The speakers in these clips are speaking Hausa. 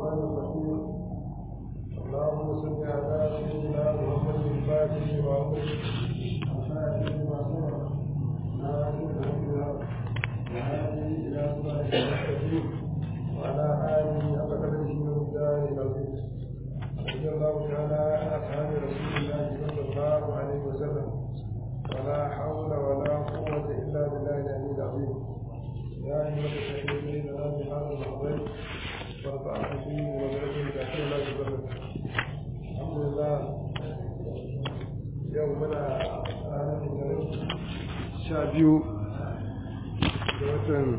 الرحمن الرحيم اللهم صل على سيدنا محمد الفاتح وعمر الفاتح لما سبق ناصر الهدى وهذه الى صراط المستقيم وعلى اله حق قدره ومقداره العظيم رضي الله تعالى عن اصحاب رسول الله صلى الله عليه وسلم ولا حول ولا قوه الا بالله العلي العظيم يا ايها الذين امنوا بهذا المحضر وارفعوا فيه وبركه تحكي الله سبحانه الحمد لله يومنا ranar litinin sha biyu da watan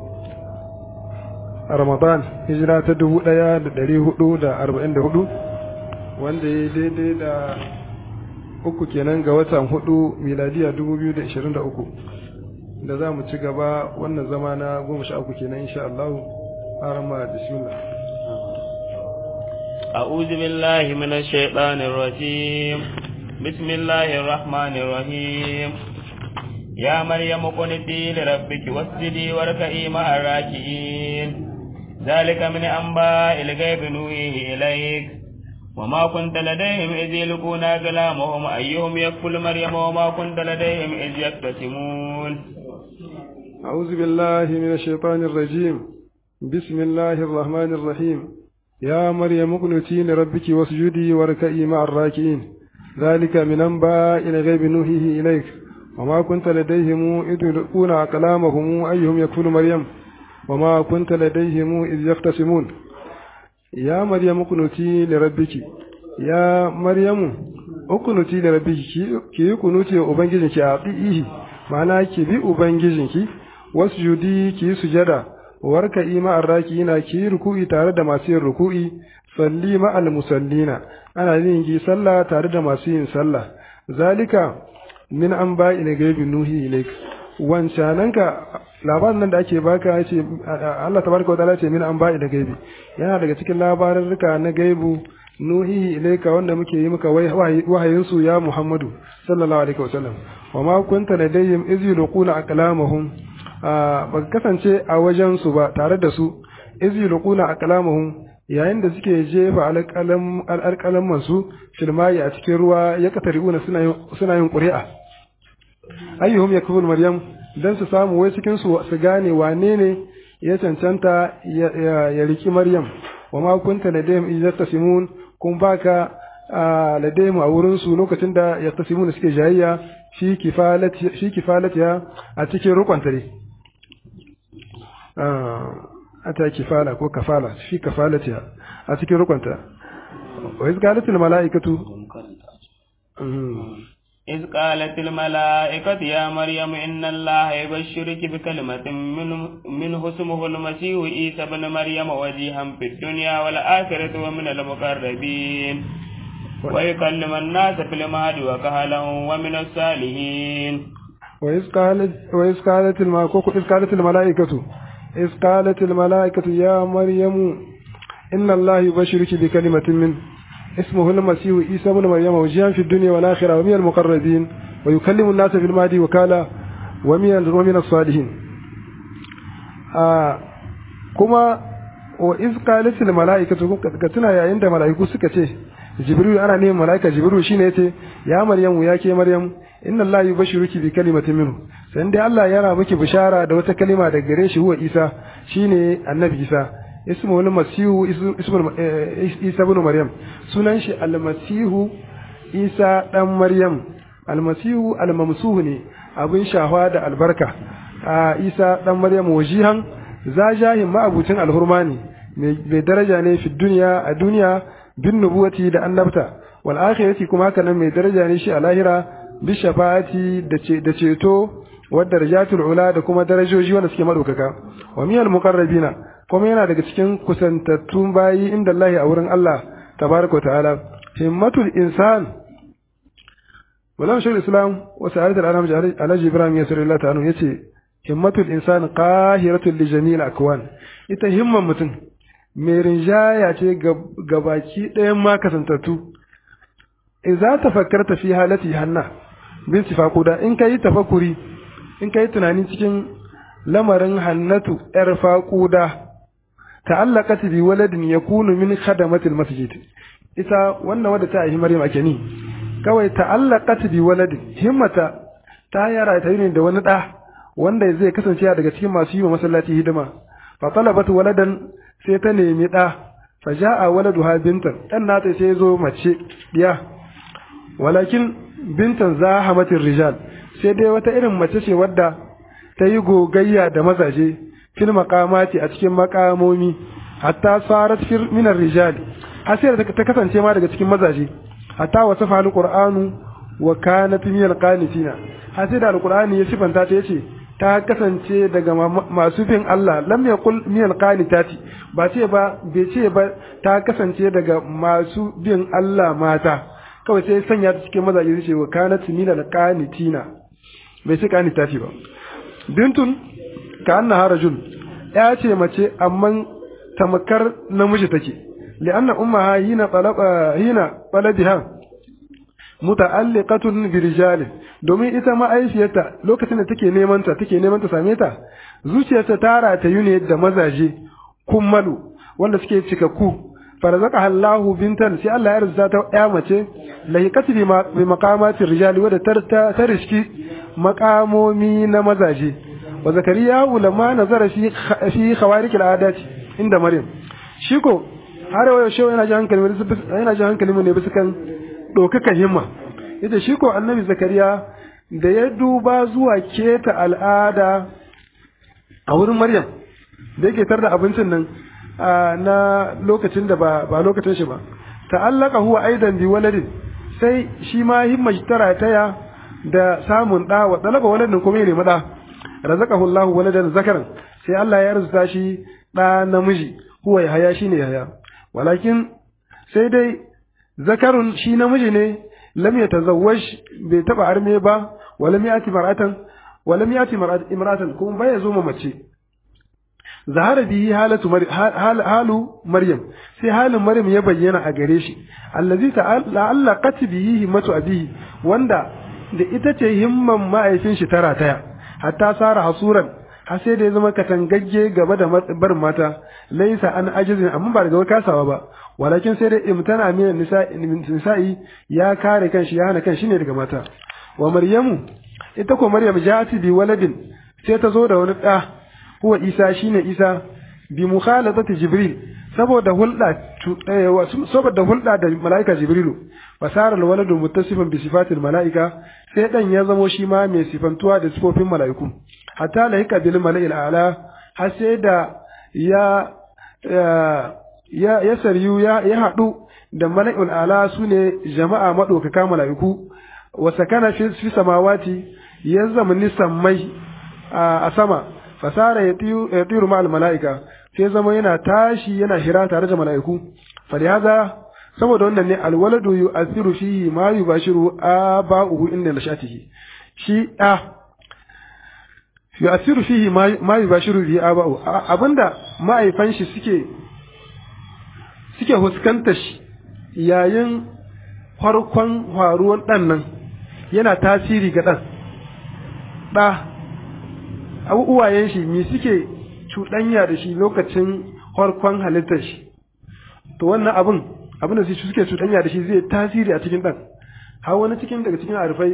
ramadan hijira ta dubu ɗaya da ɗari hudu da arba'in da hudu wanda ya daidai da uku kenan ga watan hudu miladiya dubu biyu da ishirin da uku da za mu ci gaba wannan zama na goma sha uku kenan insha Allah harama bismillah أعوذ بالله من الشيطان الرجيم بسم الله الرحمن الرحيم يا مريم قنتي لربك واسجدي واركعي مع الراكعين ذلك من أنباء الغيب نوحيه إليك وما كنت لديهم إذ يلقون كلامهم أيهم يكفل مريم وما كنت لديهم إذ يقتسمون أعوذ بالله من الشيطان الرجيم بسم الله الرحمن الرحيم يا مريم اقنتي لربك واسجدي واركعي مع الراكعين ذلك من أنباء الغيب نوحيه إليك وما كنت لديهم إذ يلقون أقلامهم أيهم يكفل مريم وما كنت لديهم إذ يختصمون يا مريم اقنتي لربك يا مريم اقنتي لربك كي قنوتي أبنجزنك أعطيه معناه كي بي أبنجزنك wasjudi ki yi sujada warka ima arrakina ki yi ruku'i tare da masu yin ruku'i salli ma'al musallina ana yin ki sallah tare da masu yin sallah zalika min an ba ina gaibi nuhi ilaik wancananka labarin nan da ake baka ya ce Allah tabaraka wa ta'ala ce min an ba ina gaibi yana daga cikin labarurruka na gaibu nuhi ilaika wanda muke yi maka wahayin su ya Muhammadu sallallahu alaihi wasallam wa ma kunta ladayhim iz yulquna aqlamahum ba kasance a wajen su ba tare da su iz yulquna aqlamahum yayin da suke jefa alƙalam masu filmayi a cikin ruwa ya kataruna suna yin ƙuri'a ayyuhum yakful maryam dan su samu wai cikin su su gane wane ne ya cancanta ya riki maryam wa ma kunta ladayhim iz yastasimun kun baka ladayhim a wurin su lokacin da yastasimun suke jayayya fi kifalati fi kifalatiha a cikin rukunta ne ata kifala ko kafala fi kafalatiha a cikin rukunta wa iz qalat al malaikatu إذ قالت الملائكة يا مريم إن الله يبشرك بكلمة منه, منه اسمه المسيح عيسى بن مريم وجيها في الدنيا والآخرة ومن المقربين ويكلم الناس في المهد وكهلا ومن الصالحين وإذ قالت وإذ قالت إذ قالت الملائكة إذ قالت الملائكة يا مريم إن الله يبشرك بكلمة منه اسمه المسيح عيسى بن مريم وجيها في الدنيا والآخرة ومن المقربين ويكلم الناس في المهد وكالا ومن ومن الصالحين آه كما وإذ قالت الملائكة كتنا يا عند ملائكة سكتي jibril ana neman malaika jibril shine yace ya maryamu ya ke maryam inna allaha yubashshiruki bi kalimatin minhu sai dai Allah yana miki bishara da wata kalima daga gare shi huwa isa shine annabi isa ismu wal masihu ismu isa ibn maryam sunan shi al masihu isa dan maryam al masihu al mamsuhu ne abin shahwa da albarka isa dan maryam wajihan zajahin ma'abucin alhurmani mai daraja ne fi duniya a duniya bin nubuwati da annabta wal akhirati kuma haka nan mai daraja ne shi a lahira bi shafa'ati da ceto wa darajatul ula da kuma darajoji wanda suke madaukaka wa miyal muqarrabina kuma yana daga cikin kusantattun bayi inda Allah a wurin Allah tabaraka ta'ala himmatul insan Malam Shaykhul Islam wa Sa'adat al-Anam Alhaji Ibrahim Yasir Allah ta'ala yace himmatul insan qahiratul li jami'il akwan ita himman mutum mai rinjaya ce ga baki ɗayan ma kasantattu za ta fakkarta fi halati hanna bin sifakuda in ka yi tafakuri in ka yi tunani cikin lamarin hannatu ‘yar faƙuda ta'allaqat bi waladin yakunu min khadamatil masjid ita wannan wadda ta yi Maryam ake ni kawai ta'allaqat bi waladin himmata ta yara ta yi da wani da wanda zai kasance daga cikin masu yi wa masallaci hidima fa talabat waladan sai ta nemi da fa ja'a waladuha bintan dan nata sai zo mace diya walakin bintan zahamatir rijal sai dai wata irin mace ce wadda ta yi gogayya da mazaje fil maqamati a cikin makamomi hatta sarat fir min rijal har sai ta kasance ma daga cikin mazaje hatta wasafa alqur'anu wa kanat min alqanitina har sai da alqur'ani ya sifanta ta yace ta kasance daga masu bin Allah lam yaqul min alqanitati ba ce ba bai ce ba ta kasance daga masu bin Allah mata kawai sai sanya ta cikin mazaje sai ce wa kanat min alqanitina bai ce qanitati ba bintun ka annaha rajul ya ce mace amma tamakar namiji take li'anna ummaha hina talaba hina talabiha muta'alliqatun bi rijalin domin ita ma'aifiyarta lokacin da take neman ta take neman ta same ta zuciyarta ta ratayu ne da mazaje kummalu wanda suke cikakku farzaqaha Allahu bintan sai Allah ya rizza ta ya mace lahiqat bi maqamatir rijali wadda ta riski maqamomi na mazaje wa zakariya ulama nazara fi fi khawarikil adati inda maryam shi ko har yau shi yana ji hankali yana ji hankali ne bisa kan dokakan himma ita shi ko annabi zakariya da ya duba zuwa keta al'ada a wurin maryam da yake tar da abincin nan na lokacin da ba ba lokacin shi ba ta'allaka huwa aidan bi waladin sai shi ma himma tara taya da samun da wa talaba waladin kuma ya nemi da razaqahu Allahu waladan zakaran sai Allah ya arzuta shi da namiji huwa yahaya shine yahaya walakin sai dai zakarun shi namiji ne lam yatazawwaj bai taba arme ba wala yati mar'atan wala yati imra'atan kuma bai zo mace zahara bihi halatu halu maryam sai halin maryam ya bayyana a gare shi allazi ta'allaqat bihi himmatu abihi wanda da ita ce himman ma'aifin shi tara taya hatta sara hasuran har sai da ya zama katangagge gaba da barin mata laisa an ajizin amma ba daga kasawa ba walakin sai dai imtana min nisa'i ya kare kanshi ya hana kanshi ne daga mata wa maryamu ita ko maryam ja'ati bi waladin sai ta zo da wani da huwa isa shine isa bi mukhalatati jibril saboda hulɗa saboda hulɗa da mala'ika jibrilu fasara alwaladu muttasifan bi sifatil mala'ika sai dan ya zamo shi ma mai sifantuwa da sifofin mala'iku hatta lahika bil mala'il a'la har sai da ya ya ya saryu ya ya hadu da mala'ul a'la sune jama'a madaukaka mala'iku wa sakana fi fi samawati ya zamani sammai a sama fasara ya tiru ma'al mala'ika sai zama yana tashi yana hira tare da mala'iku falihaza saboda wannan ne alwaladu yu'athiru fihi ma yubashiru aba'uhu inda nashatihi shi a yu'athiru fihi ma yubashiru bihi aba'u abinda ma'aifan shi suke suke huskantar shi yayin farkon faruwan dan nan yana tasiri ga dan da uwayen shi me suke cuɗanya da shi lokacin farkon halittar shi to wannan abin abin da su suke cuɗanya da shi zai tasiri a cikin ɗan har wani cikin daga cikin arifai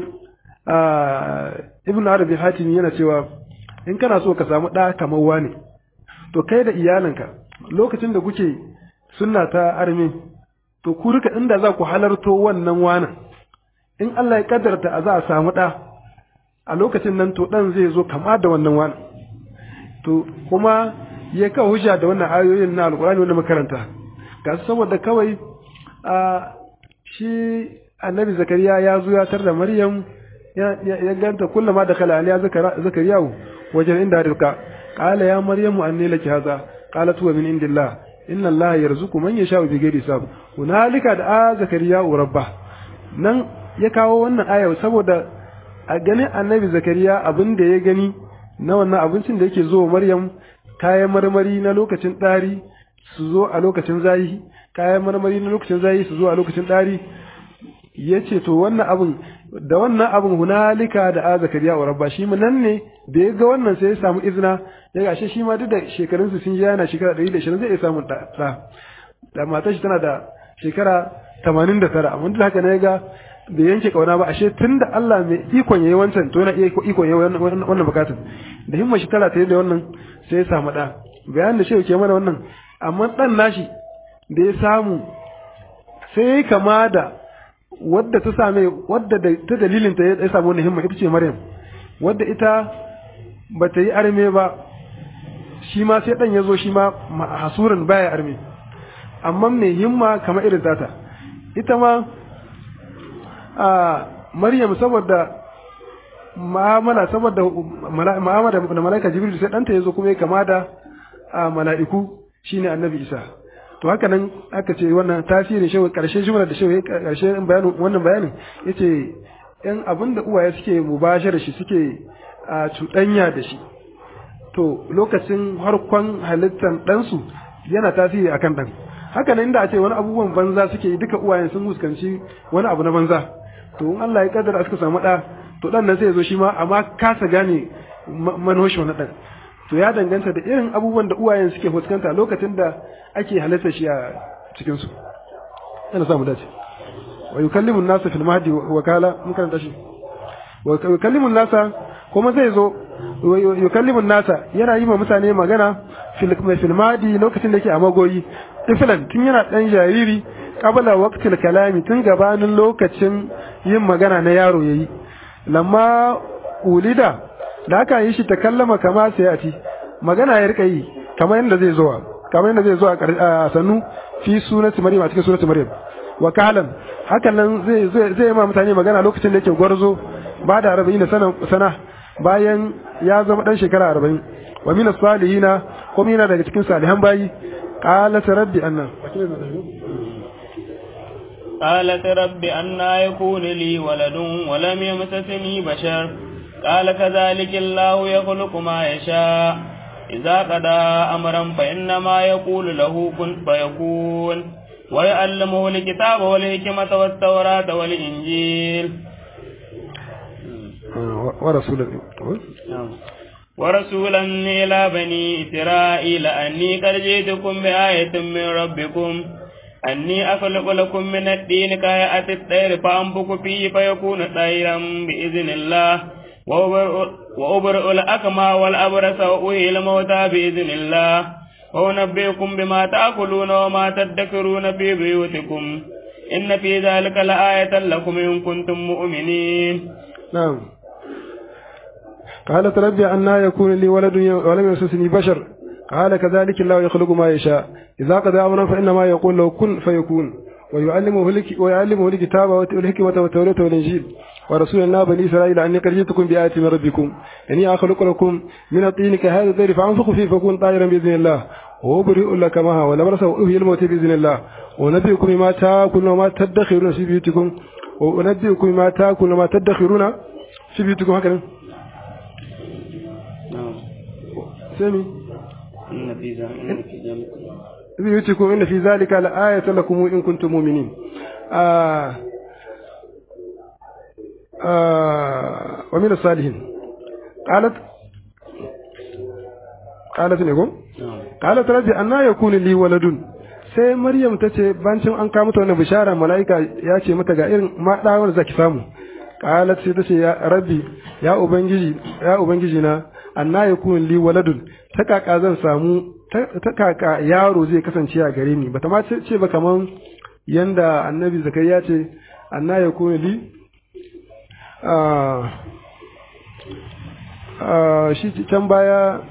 ibn arabi hatimi yana cewa in kana so ka samu ɗa kamar wani to kai da iyalinka lokacin da kuke sunna ta armi to ku rika inda za ku halarto wannan wanan in Allah ya kaddarta a za a samu ɗa a lokacin nan to ɗan zai zo kama da wannan wani to kuma ya kawo hujja da wannan ayoyin na alkurani wanda makaranta ga saboda kawai a shi annabi zakariya ya zo ya tar da maryam ya ganta kullum ma da kala aliya zakariya wajen inda rizqa qala ya maryamu anni laki hadha qalat huwa min indillah inna allaha yarzuqu man yasha'u bighairi hisab hunalika da zakariya rabba nan ya kawo wannan aya saboda a ganin annabi zakariya abin da ya gani na wannan abincin da yake zo maryam kayan marmari na lokacin ɗari su zo a lokacin zayi kayan marmari na lokacin zayi su zo a lokacin ɗari yace to wannan abun da wannan abun hunalika da a zakariya wa rabba shi nan ne da ya ga wannan sai ya samu izina ya gashe shi ma duk da shekarunsu sun ji yana shekara 120 zai iya samun da da matar shi tana da shekara 89 amma duk haka ne ya ga bai yanke kauna ba ashe tunda Allah mai ikon yayi wancan to yana iya ikon yayi wannan bukatun da himma shi tara ta da wannan sai ya samu da bayan da shi ke mana wannan amma dan nashi da ya samu sai kama da wadda ta same wadda da ta dalilin ta ya samu wannan himma ita ce Maryam wadda ita ba ta yi arme ba shi ma sai dan ya zo shi ma hasuran baya arme amma mai himma kamar irin tata ita ma a Maryam saboda ma'amala saboda ma'amala da mala'ika Jibril sai danta yazo kuma ya kama da mala'iku shine Annabi Isa to haka nan aka ce wannan tasirin shi karshen jumla da shi karshen bayanin wannan bayanin yace yan abinda uwaye suke mubashara shi suke a cuɗanya da shi to lokacin harkon halittar ɗansu yana tasiri akan ɗan haka nan inda a ce wani abubuwan banza suke yi duka uwayen sun fuskanci wani abu na banza to in Allah ya kaddara suka samu ɗa to ɗan nan sai ya zo shi ma amma kasa gane manoshi wani ɗan to ya danganta da irin abubuwan da uwayen suke fuskanta lokacin da ake halitta shi a cikin su yana samu dace wa yukallimu nasa fil mahdi wa kala mun karanta shi wa yukallimu nasa kuma zai zo yukallimu nasa yana yi ma mutane magana fil fil mahdi lokacin da yake a magoyi tiflan tun yana dan jariri qabla waqtil kalami tun gabanin lokacin yin magana na yaro yayi lamma ulida da aka yi shi ta kallama kama sai a ci magana ya rika yi kamar yadda zai zuwa kamar yadda zai zuwa a sannu fi sunati maryam a cikin sunati maryam wa kalan hakan nan zai zai zai ma mutane magana lokacin da yake gwarzo ba da arba'in sana sana bayan ya zama dan shekara arba'in wa min salihina ko yana daga cikin salihan bayi qalat rabbi anna قالت رب أنا يكون لي ولد ولم يمسسني بشر قال كذلك الله يخلق ما يشاء إذا قضى أمرا فإنما يقول له كن فيكون ويعلمه الكتاب والحكمة والتوراة والإنجيل ورسولا ورسولا إلى بني إسرائيل أني قد جئتكم بآية من ربكم أني أخلق لكم من الدين كهيئة الطير فأنفق فيه فيكون طيرا بإذن الله وأبرئ الأكمى والأبرص وأحيي الموتى بإذن الله وأنبئكم بما تأكلون وما تدكرون في بيوتكم إن في ذلك لآية لكم إن كنتم مؤمنين نعم قالت ربي أنا يكون لي ولد ولم يمسسني بشر قال كذلك الله يخلق ما يشاء إذا قضى أمرا فإنما يقول له كن فيكون ويعلمه ويعلمه الكتاب والحكمة والتوراة والإنجيل ورسول الله بني إسرائيل أني قد جئتكم بآية من ربكم إني أخلق لكم من الطين كهذا الطير فأنفخ فيه فكون طائرا بإذن الله وأبرئ لك معها ولبرس وأهي الموت بإذن الله ونبئكم بما تأكلون وما تدخرون في بيوتكم ونبئكم بما تأكلون وما تدخرون في بيوتكم هكذا سامي إن في ذلك بيوتكم إن في ذلك لآية لكم إن كنتم مؤمنين آه آه ومن الصالحين قالت قالت نقول قالت ربي أنا يكون لي ولد sai Maryam ta ce bancin an kawo mata wannan bishara mala'ika ya ce mata ga irin maɗawar zaki samu qalat sai ta ce ya rabbi ya ubangiji ya ubangiji na anna yakun li waladun ta kaka zan samu ta kaka yaro zai kasance a gare ni bata ma ce ba kaman yanda annabi zakariya ce anna yakun li shi can baya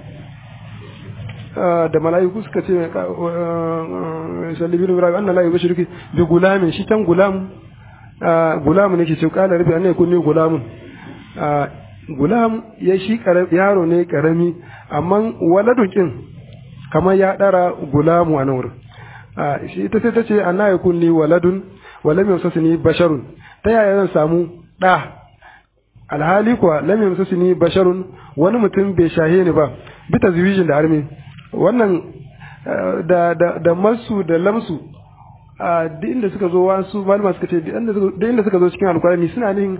da mala'iku suka ce sallibin ibrahim anna la yubashiruki bi gulamin shi can gulam gulam ne ke ce kala rabbi anna yakun ni gulamun gulam ya shi yaro ne karami amma waladukin kamar ya dara gulamu a nan wurin shi ita sai ta ce anna yakun ni waladun walam yamsasni basharun ta yaya zan samu da alhali kuwa lam yamsasni basharun wani mutum bai shahe ni ba bi tazwijin da armi wannan da da da masu da lamsu duk inda suka zo wasu malama suka ce duk inda suka zo cikin alkurani suna nin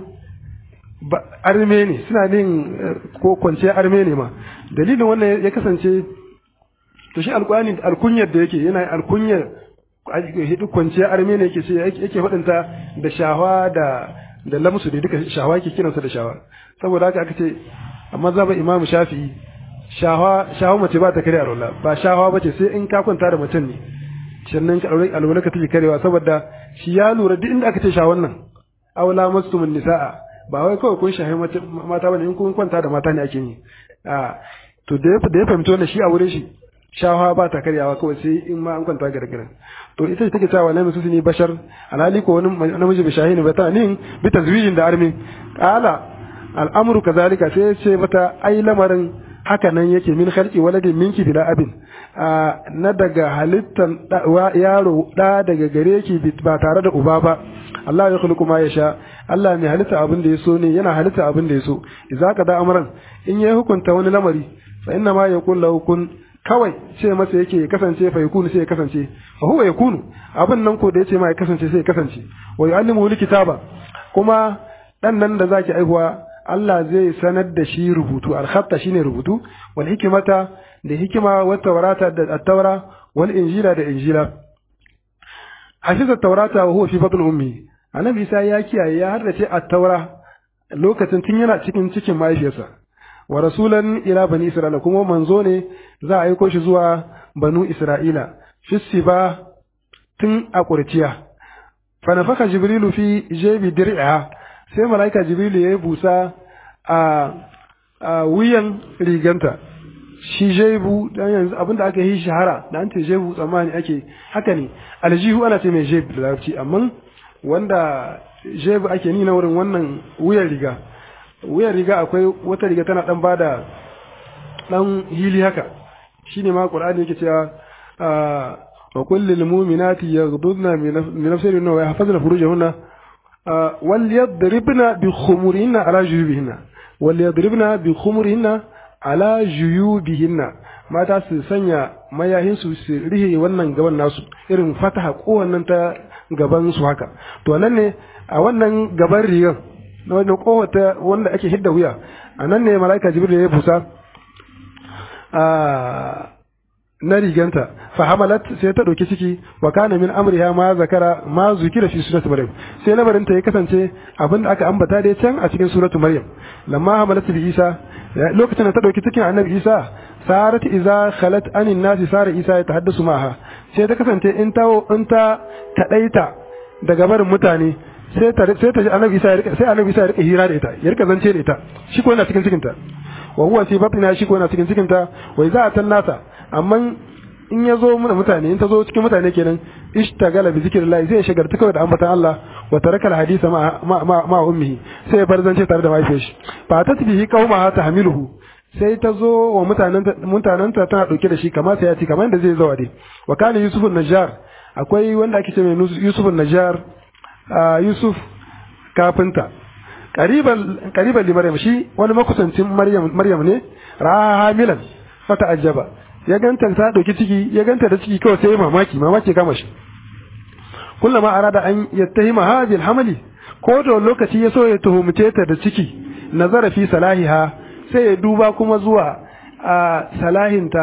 arme ne suna nin ko kwanciyar arme ne ma dalilin wannan ya kasance to shi alkurani alkunyar da yake yana alkunyar hidu kwanciyar arme ne yake ce yake faɗinta da shawa da da lamsu da duka shawa yake kiransa da shawa saboda haka aka ce amma zaba imamu shafi'i shawa shawa mace ba ta kare alwala ba shawa bace sai in ka kwanta da mutum ne sannan ka aure alwala ka take karewa saboda shi ya lura duk inda aka ce shawan nan aula mastumun nisaa ba wai kawai kun shahi mata bane in kun kwanta da mata ne ake yi a to da da ya fahimci wannan shi a wurin shi shawa ba ta karyawa kawai sai in ma an kwanta gargara to ita ce take cewa na musu ne bashar alhali ko wani namiji bi shahini ba ta nin bi tazwijin da armi qala al'amru kazalika sai ce mata ai lamarin haka nan yake min khalqi waladin minki bila abin na daga halittan yaro da daga gare ki ba tare da uba ba Allah ya khuluqu ma yasha Allah mai halitta abin da ya so ne yana halitta abin da ya so idza ka da amran in ya hukunta wani lamari fa inna ma yaqul lahu kun kawai ce masa yake ya kasance fa yakunu sai ya kasance fa huwa yakunu abin nan ko da yace ma ya kasance sai ya kasance wa yu'allimu kitaba kuma dan nan da zaki aihuwa Allah zai sanar da shi rubutu al-khatta shine rubutu wal hikmata da hikima wa tawrata da at-taura wal injila da injila hafiza taurata wa huwa fi batn ummi annabi Isa ya kiyaye ya haddace at-taura lokacin tun yana cikin cikin mahaifiyarsa wa rasulan ila bani isra'ila kuma manzo ne za a aiko shi zuwa banu isra'ila fi ba tun a kurciya fa nafaka jibrilu fi jebi dir'a sai malaika jibrilu ya busa a a wuyan riganta shi jebu dan yanzu abinda aka yi shahara da an ce jebu tsammani ake haka ne aljihu ana ce mai jebu da larabci amma wanda jebu ake ni na wurin wannan wuyan riga wuyan riga akwai wata riga tana dan bada dan hili haka shine ma qur'ani yake cewa wa kullil mu'minati yaghdudna min nafsihinna wa yahfazna furujahunna wal yadribna bi khumurihinna ala jujubihinna wal yadribna bi khumurihinna ala juyubihinna mata su sanya mayahin su su rihe wannan gaban nasu irin fataha kowannan ta gaban su haka to nan ne a wannan gaban rigan na wajen kowata wanda ake hidda wuya a nan ne mala'ika jibril ya busa na riganta fa hamalat sai ta dauki ciki wa kana min amriha ma zakara ma zukira fi surati maryam sai lamarin ta ya kasance abinda aka ambata dai can a cikin suratu maryam lamma hamalat bi isa lokacin da ta dauki cikin annabi isa sarat iza khalat anin nasi sara isa ya tahaddasu maha sai ta kasance in ta in ta kadaita daga barin mutane sai ta sai ta ji annabi isa sai annabi isa ya rika hira da ita ya rika zance da ita shi ko yana cikin cikin ta wa huwa fi batna shi ko yana cikin cikin ta wa iza atan nasa amma in ya zo mana mutane in ta zo cikin mutane kenan ishtagala bi zikrillah zai shagarta kawai da ambatan Allah wa taraka alhadisa ma ma ma ummihi sai ya bar zance tare da mahaifiyar shi fa ta bihi qauma ta hamiluhu sai ta zo wa mutanenta mutanenta tana dauke da shi kamar sai ya ci kamar yadda zai zo dai wa kana yusuf najjar akwai wanda ake ce mai yusuf najjar yusuf kafinta qariban qariban li maryam shi wani makusancin maryam maryam ne raha hamilan fata ajaba ya ganta ta dauki ciki ya ganta da ciki kawai sai mamaki mamaki kama shi kullama arada an yattahima hadhihi alhamali ko da lokaci ya so ya tuhumce ta da ciki nazara fi salahiha sai ya duba kuma zuwa a salahinta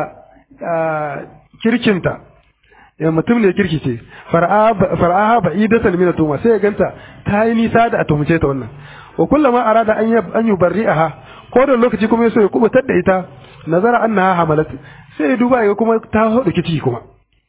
kirkinta ya mutum ne kirki ce far'aha ba'idatan min tuma sai ya ganta ta yi nisa da a tuhumce ta wannan wa kullama arada an an yubarri'aha ko da lokaci kuma ya so ya kubutar da ita nazara annaha hamalat sai ya duba ya kuma ta hudu kici kuma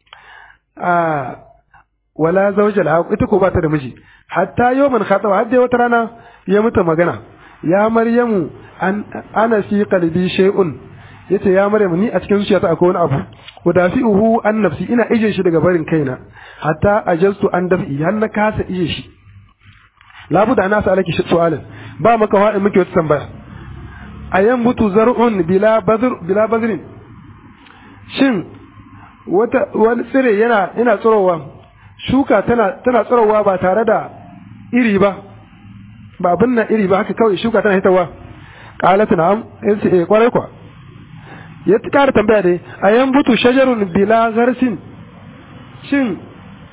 a wala zawja la ita ko ba ta da miji hatta yawman khatawa har dai wata rana ya mutu magana ya maryamu an ana fi qalbi shay'un yace ya maryamu ni a cikin zuciyata akwai wani abu udafi'uhu an nafsi ina ije shi daga barin kaina hatta ajastu an daf'i har na kasa ije shi labuda ana sa alaki su'alin ba maka wa'in muke wata tambaya ayan butu zar'un bila badr bila badrin shin wata wani tsire yana yana tsirowa shuka tana tana tsirowa ba tare da iri ba ba abin nan iri ba haka kawai shuka tana hitawa qalat na'am yace eh kwarai kwa ya kara tambaya dai ayan butu shajarun bila gharsin shin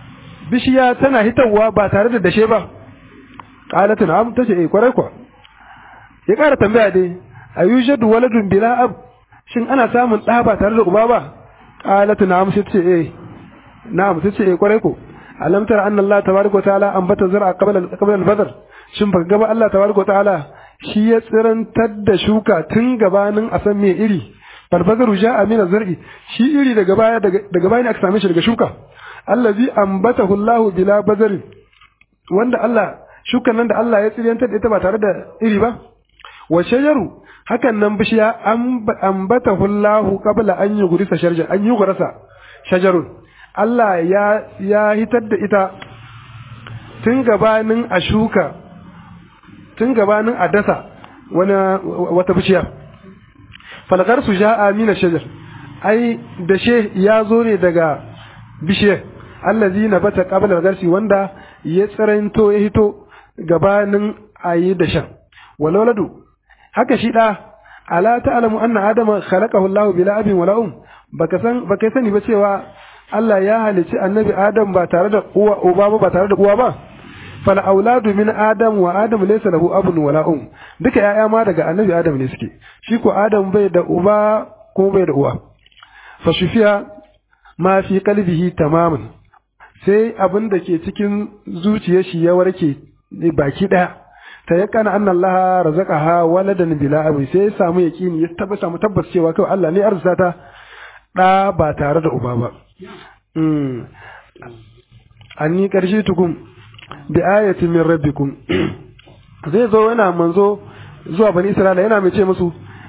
bishiya tana hitawa ba tare da dashe ba qalat na'am tace eh kwarai kwa ya ƙara tambaya dai ayujadu waladun bila ab shin ana samun ɗa ba tare da uba ba qalat na'am sai tace eh na'am tace eh kwarai ko alam tara anna Allah tabaraka ta'ala ambata zar'a qabla qabla al-badr shin baka ga ba Allah tabaraka ta'ala shi ya tsirantar da shuka tun gabanin a san me iri falbazaru ja'a min az-zar'i shi iri daga baya daga baya ne aka same shi daga shuka allazi ambatahu Allah bila bazarin wanda Allah shukan nan da Allah ya tsirantar da ita ba tare da iri ba wa shajaru hakan nan bishiya ambatahu Allah qabla an yughrisa sharjan an yughrasa shajarun Allah ya ya hitar da ita tun gabanin a shuka tun gabanin a dasa wani wata bishiya falgar su ja'a mina shajar ai dashe ya zo ne daga bishiyar allazi na bata qabla garsi wanda ya tsiranto ya hito gabanin ayi dashen walawladu haka shi da ala ta'lamu anna adama khalaqahu Allahu bila abin wala um baka san baka sani ba cewa Allah ya halici annabi Adam ba tare da uwa uba ba ba tare da uwa ba fal auladu min adam wa adam laysa lahu abun wala um duka yaya ma daga annabi Adam ne suke shi ko Adam bai da uba ko bai da uwa fa shufiya ma fi qalbihi tamaman sai abin da ke cikin zuciyar shi ya warke baki daya ta ya kana anna Allah razaqaha waladan bila abi sai ya samu yaqini ya tabbata samu tabbas cewa kawai Allah ne arzuta ta da ba tare da uba ba mm anni karshe tukum bi ayatin min rabbikum zai zo yana manzo zuwa bani Isra'ila yana mai ce musu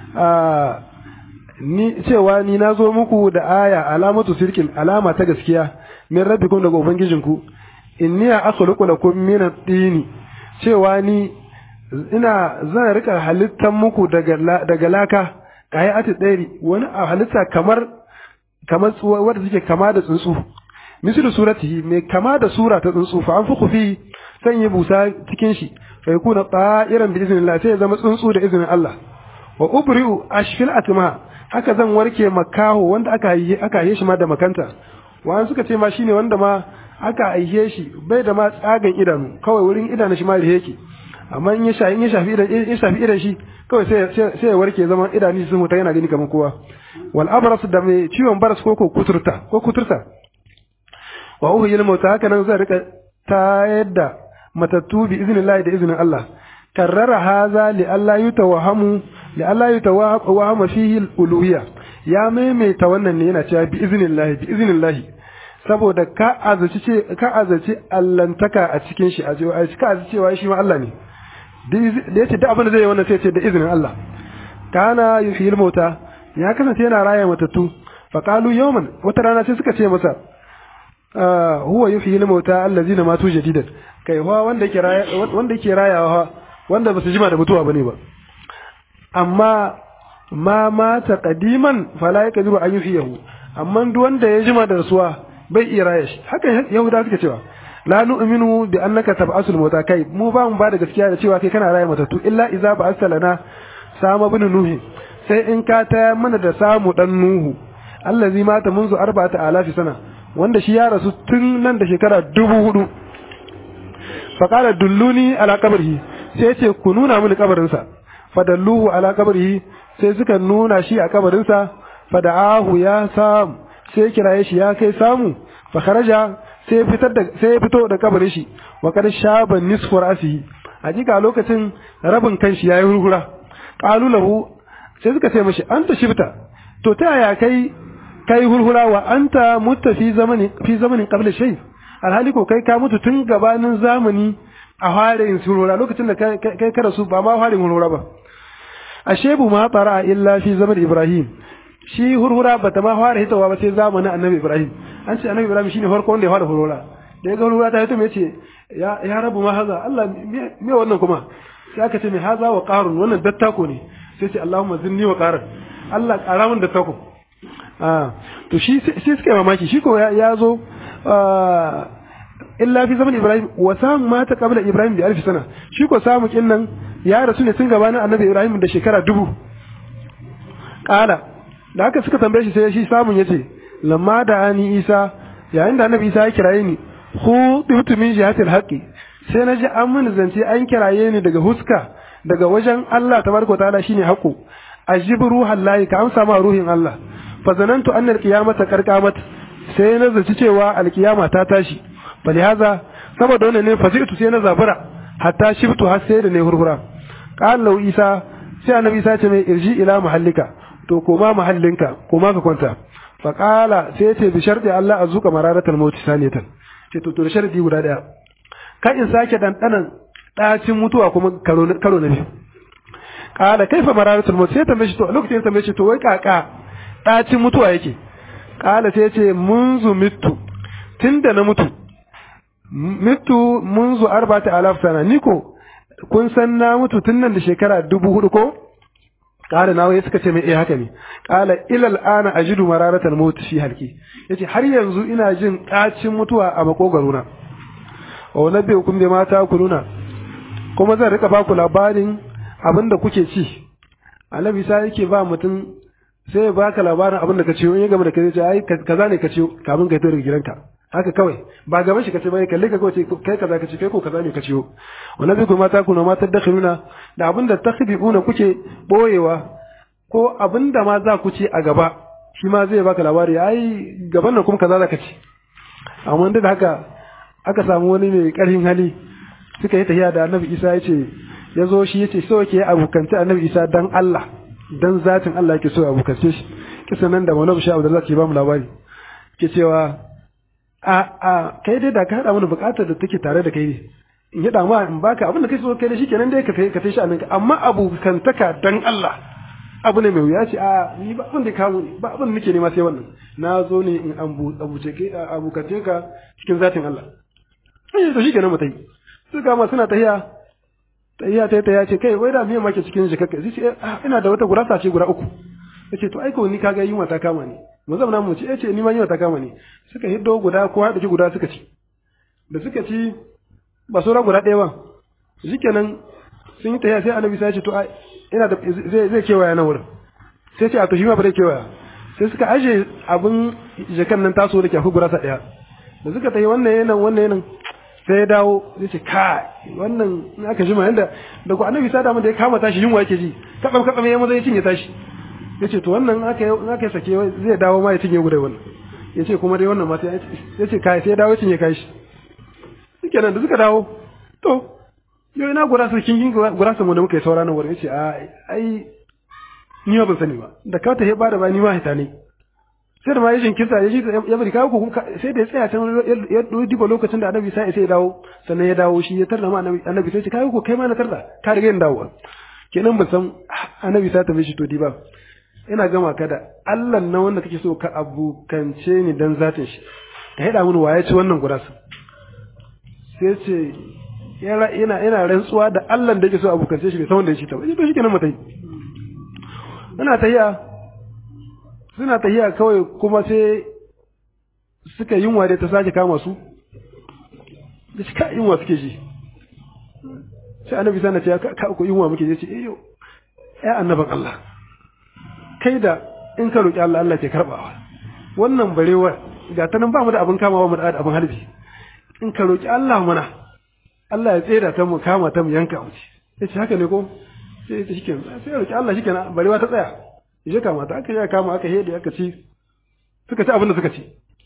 ni cewa ni na zo muku da aya alamatu sirkin alama ta gaskiya min rabbikum daga ubangijinku inni akhluqu lakum min at-tini cewa ni ina zan rika halittar muku daga daga laka kai ati dairi wani a halitta kamar kamar wanda suke kama da tsuntsu mislu suratihi mai kama da sura ta tsuntsu fa anfuku fi san yi busa cikin shi fa yakuna ta'iran bi iznillah sai ya zama tsuntsu da izinin Allah wa ubri'u ashfil atma haka zan warke makaho wanda aka yi aka yi shi ma da makanta wa suka ce ma shine wanda ma aka aihe shi bai da ma tsagan idanu kawai wurin idanu shi ma da yake amma in ya shafi in ya shafi idan in shafi idan shi kawai sai sai ya warke zaman idanu sun mutu yana gani kamar kowa wal abras da mai ciwon baras ko ko kuturta ko kuturta wa uhyil mauta haka nan zai rika tayar da matattu bi iznillahi da iznin Allah karrara haza li Allah yutawahamu li Allah yutawahama fihi al-uluhiyya ya maimaita wannan ne yana cewa bi iznillahi bi iznillahi saboda ka azaci ce ka azaci allantaka a cikin shi a ka azaci cewa shi ma Allah ne da yace duk abin da zai yi wannan sai ce da izinin Allah kana yuhyil mauta ya kasance yana raya matattu fa qalu yawman wata rana sai suka ce masa huwa yuhyil mauta allazina matu jadidan kai wa wanda yake raya wanda yake rayawa wanda ba su jima da mutuwa bane ba amma ma mata qadiman fala yakdiru an yuhyihu amma duk wanda ya jima da rasuwa bai iya raya shi haka yahuda suke cewa la nu'minu bi annaka tab'asul mauta kai mu ba mu ba da gaskiya da cewa kai kana raya matattu illa idza ba'atha lana sama bin nuhi sai in ka ta mana da samu dan nuhu allazi mata munzu arba'ata alafi sana wanda shi ya rasu tun nan da shekara dubu hudu faƙala dulluni ala kabarhi sai ce ku nuna mini kabarinsa fadalluhu ala kabarhi sai suka nuna shi a kabarinsa fada'ahu ya samu sai kiraye shi ya kai samu fa kharaja sai fitar da sai ya fito da kabarin shi wa kad shaba nisfu ra'sihi hakika lokacin rabin kanshi yayi hurhura qalu lahu sai suka ce mishi anta shibta to ta yaya kai kai hurhura wa anta mutta fi zamani fi zamanin qabla shay alhali ko kai ka mutu tun gabanin zamani a harin hurhura lokacin da kai ka rasu ba ma harin hurhura ba ashebu ma fara illa fi zaman ibrahim shi hurhura ba ta ma fara hitawa ba sai zamanin annabi ibrahim an ce annabi ibrahim shine farko wanda ya fara hurhura da ya ga hurhura ta hito me ce ya ya rabu ma haza Allah me wannan kuma sai aka ce me haza wa qarun wannan dattako ne sai ce Allahumma zinni wa qarun Allah ƙara min dattako to shi sai suka yi mamaki shi ko ya zo illa fi zaman ibrahim wa samu mata qabla ibrahim bi alfi sana shi ko samu kin nan ya rasu ne tun gabanin annabi ibrahim da shekara dubu kala da haka suka tambaye shi sai shi samun yace lamma da ani isa yayin da annabi isa ya kiraye ni hu dutu min jihatil haqqi sai na ji an mun zance an kiraye ni daga huska daga wajen Allah tabaraka ta'ala shine haqqu ajibu ruhan lahi ka amsa ma ruhin Allah fa zanantu anna alqiyamata qarqamat sai na zaci cewa alqiyama ta tashi bali haza saboda wannan ne fasitu sai na zabura hatta shibtu har sai da ne hurhura qala lahu isa sai annabi isa ce mai irji ila mahallika to koma mahallinka koma ka kwanta fa qala sai ce bi sharti Allah azuka mararatal maut saniyatan ce to to da sharadi guda daya ka in sake dandanan dacin mutuwa kuma karo karo na biyu qala kaifa mararatul maut sai tambaye shi to lokacin tambaye shi to wai kaka dacin mutuwa yake qala sai ce munzu mittu tunda na mutu mitu munzu arba'ati alaf sana ni ko kun san na mutu tun nan da shekara dubu hudu ko kala na wai suka ce mai eh haka ne kala ilal ana ajidu mararatan maut fi halki yace har yanzu ina jin kacin mutuwa a makogaro na wa nabi hukum da mata kuluna kuma zan rika baku labarin abinda kuke ci annabi sai yake ba mutum sai ya baka labarin abinda ka ciyo in ya gama da kai ce ai kaza ne ka ciyo kamin ka tura gidanka haka kawai ba gaban shi kace bai kalle ka kawai kai kaza kace kai ko kaza ne ka ciyo wannan zai kuma ta kuna ma tadakhiruna da abinda takhbiuna kuke boyewa ko abinda ma za ku ci a gaba shi ma zai baka labari ai gaban nan kuma kaza za ka ci amma da haka aka samu wani mai karfin hali suka yi tafiya da Annabi Isa ya ce ya zo shi ya ce so yake abukance Annabi Isa dan Allah dan zatin Allah yake so abukance shi kisan nan da Maulana Sha Abdullah ke ba mu labari ke cewa a a kai dai da ka haɗa mana buƙatar da take tare da kai ne in yi ma in baka abin da kai so kai da shi kenan dai ka kai ka tashi anan amma abokantaka dan Allah abu ne mai wuya ce a ni ba abin da ka zo ba abin da nake nema sai wannan na zo ne in abuce ke abokance ka cikin zatin Allah sai to shi kenan mutai su ga suna tahiya tahiya ta ta ce kai wai da miyan make cikin shi kakka sai ina da wata gurasa ce guda uku yace to aiko ni kaga yunwa ta kama ni mu zauna mu ci yace ni ma yunwa ta kama ni suka hiddo guda ko haɗa guda suka ci da suka ci ba sauran guda ɗaya ba shikenan sun yi tafiya sai annabi sai ya ce to ai ina da zai zai kewaya nan wurin sai ce a to shi ma ba zai kewaya sai suka aje abin jakan nan taso da ke akwai gurasa ɗaya da suka tafi wannan yanan wannan yanan sai ya dawo zai ce kai wannan in aka jima yanda da ku annabi sa da mun da ya kama tashi yunwa yake ji katsam katsam ya maza ya cinye tashi ya ce to wannan aka in aka sake zai dawo ma ya cinye guda wannan ya ce kuma dai wannan mata ya ce kai sai ya dawo ya cinye kai shi suke nan da suka dawo to yau ina gurasa kin gurasa mu da muka yi saura nan wurin ya ce ai ni ban sani ba da ka ta heba da ba ni ma hita ne sai da ma ya jinkirta ya shi ya bari kawo ku sai da ya tsaya can ya duba lokacin da annabi sai ya dawo sannan ya dawo shi ya tarda ma annabi sai ce kawo ku kai ma na tarda ka riga yin dawowa kenan ban san annabi sai ta mishi to di ba ina gama ka da Allah na wanda kake so ka abukance ni dan zatin shi ka haɗa mini waye ci wannan gurasa sai ce yana yana rantsuwa da Allah da yake so abukance shi bai san wanda ya ci ta ba to shikenan mutai ina tahiya suna tahiya kawai kuma sai suka yunwa da ta sake kama su da shi ka yunwa suke ji sai annabi sana ce ka ku yunwa muke je ce eh yo ya annaban Allah kai da in ka roƙi Allah Allah ke karɓawa wannan barewa ga ta nan ba mu da abin kamawa mu da abin harbi in ka roƙi Allah mana Allah ya tsera ta mu kama ta mu yanka mu ya ce haka ne ko sai ta shike sai ya roƙi Allah shike na barewa ta tsaya ya kama ta aka ya kama aka hede aka ci suka ci abin da suka ci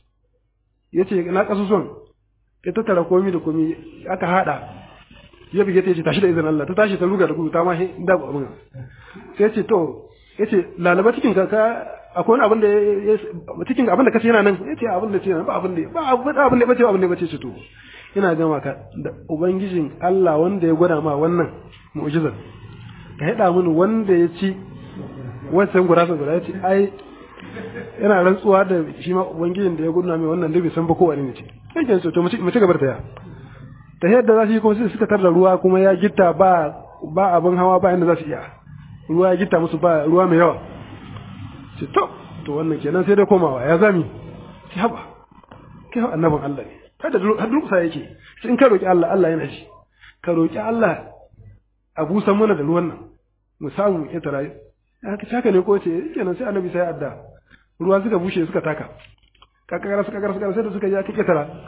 ya ce na kasusuwan ya tattara komi da komi aka hada ya bige ta ce tashi da izinin Allah ta tashi ta ruga da gudu ta ma da abin sai ya ce to ya ce lalaba cikin ka akwai wani abin da cikin abin da kace yana nan ya ce abin da ce ba abin da ba abin da bace abin da bace ce to ina gama ka da ubangijin Allah wanda ya gwada ma wannan mu'jizar ka hada mini wanda ya ci wancan gurasa guda ya ce ai yana rantsuwa da shi ma ubangijin da ya gwada mai wannan dubi san ba kowane ne ce yake so to mu ci gaba da taya ta yadda za su yi kuma sai suka tarda ruwa kuma ya gitta ba ba abin hawa ba inda za su iya ruwa ya gita musu ba ruwa mai yawa ce to to wannan kenan sai dai komawa ya zami ce haba kai annabin Allah ne kada har durkusa yake sai in ka roki Allah Allah yana shi ka roki Allah a busan mana da ruwan nan mu samu ya tara haka haka ne ko ce kenan sai annabi sai adda ruwa suka bushe suka taka kakara suka kakara suka sai da suka ja kike tara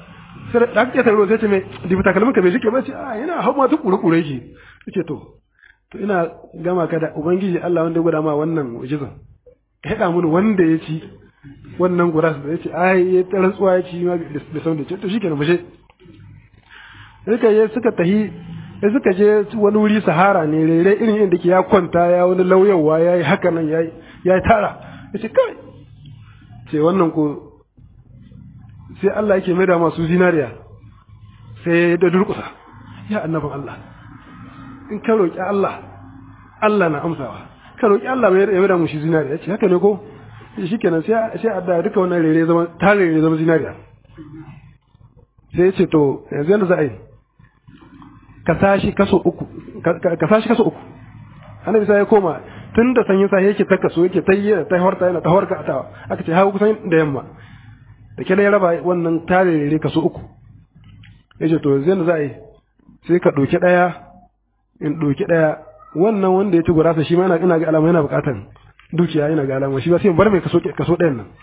sai da aka tare sai ce mai dibi takalmin ka bai shike ba ce a yana hau ma ta kure kure yake yace to to ina gama ka da ubangiji Allah wanda ya gwada ma wannan mu'jizan ka haɗa mun wanda ya ci wannan guras da yace ai ya rantsuwa ya ci ma da san da ce to shikenan mu je suka je suka tahi sai suka je wani wuri sahara ne rere irin inda ke ya kwanta ya wani lauyawa ya yi haka nan ya yi tara ya ce kai ce wannan ko sai Allah yake mai da masu zinariya sai da durkusa ya annabin Allah in ka roƙi Allah Allah na amsawa ka roƙi Allah mai mai da mu shi zinariya ce haka ne ko shi kenan sai sai adda duka wannan rere zama ta rere zama zinariya sai ya ce to yanzu yanda za a yi ka sashi kaso uku ka sashi kaso uku annabi sai ya koma tun da sanyin sa yake ta kaso yake ta yi ta horta yana ta horka ta aka ce hawo kusan da yamma da kila ya raba wannan tarere kaso uku yace to yanzu za a yi sai ka ɗauki ɗaya in ɗauki ɗaya wannan wanda ya ci gurasa shi ma ina ina ga alama yana buƙatar dukiya yana ga alama shi ba sai bar mai kaso kaso ɗayan nan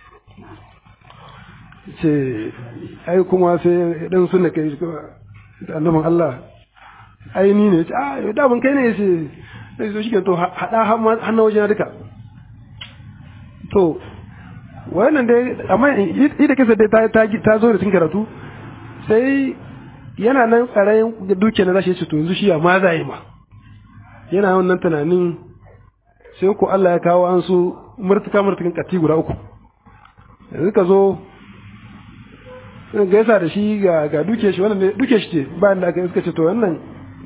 ce ai kuma sai dan sunna kai da annabin Allah ai ni ne a da ban kai ne yace sai so shike to hada hannun wajen duka to wannan dai amma ida kisa dai ta ta ta zo da cikin karatu sai yana nan tsarayin duke na zashi yace to yanzu shi ma za yi ma yana wannan tunanin sai ko Allah ya kawo an su murtuka murtukan kati guda uku yanzu ka zo gaisa da shi ga ga duke shi wannan duke shi ce bayan da aka iska ce to wannan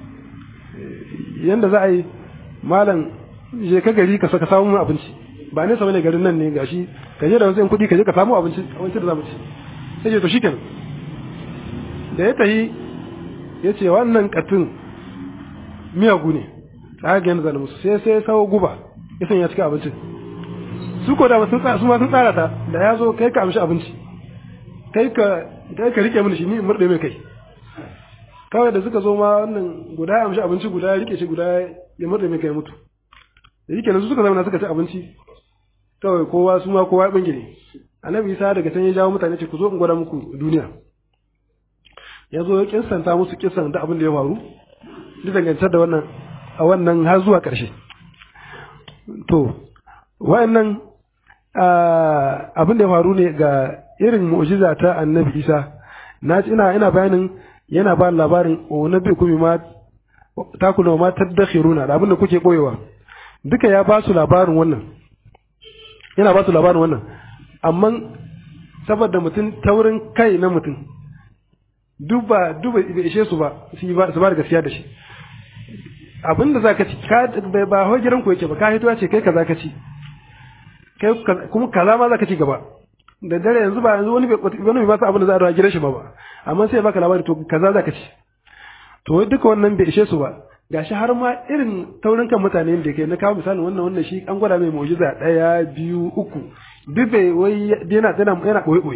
yanda za a yi malam je ka gari ka saka samu abinci ba ne ne garin nan ne gashi ka je da wasu kuɗi ka je ka samu abinci abinci da za mu ci sai ce to shikenan da ya tahi ya ce wannan katin miyagu ne ta ga yanda zan musu sai sai sawo guba ya sanya cikin abincin su ko da sun tsara su ma sun tsara ta da ya zo kai ka amshi abinci kai ka kai ka rike mini shi ni murde mai kai kawai da suka zo ma wannan guda ya amshi abinci guda ya rike shi guda ya murde mai kai mutu da yake su suka zama suka ci abinci kawai kowa su ma kowa ya bingire annabi isa daga can ya jawo mutane ce ku zo in gwada muku duniya ya zo ya kinsanta musu kisan da abin da ya faru duk dangantar da wannan a wannan har zuwa ƙarshe to wa'annan abin da ya faru ne ga irin mu'jiza ta annabi isa na ina ina bayanin yana ba labarin o nabi kuma ma takuna ma tadakhiruna da abin da kuke boyewa duka ya ba su labarin wannan yana ba su labarin wannan amma saboda mutum taurin kai na mutum duba duba bai ishe su ba su ba su ba da gaskiya da shi abin da zaka ci ka ba ho gidan ku yake ba ka hito ce kai kaza ka ci kai kuma kaza ma zaka ci gaba da dare yanzu ba yanzu wani wani ba sa abin da za a rawa gidan shi ba ba amma sai baka labari to kaza zaka ci to duka wannan bai ishe su ba gashi har ma irin taurin kan mutane da ke na kawo misalin wannan wannan shi an gwada mai mu'jiza daya biyu uku duk bai wai yana yana yana koyi koyi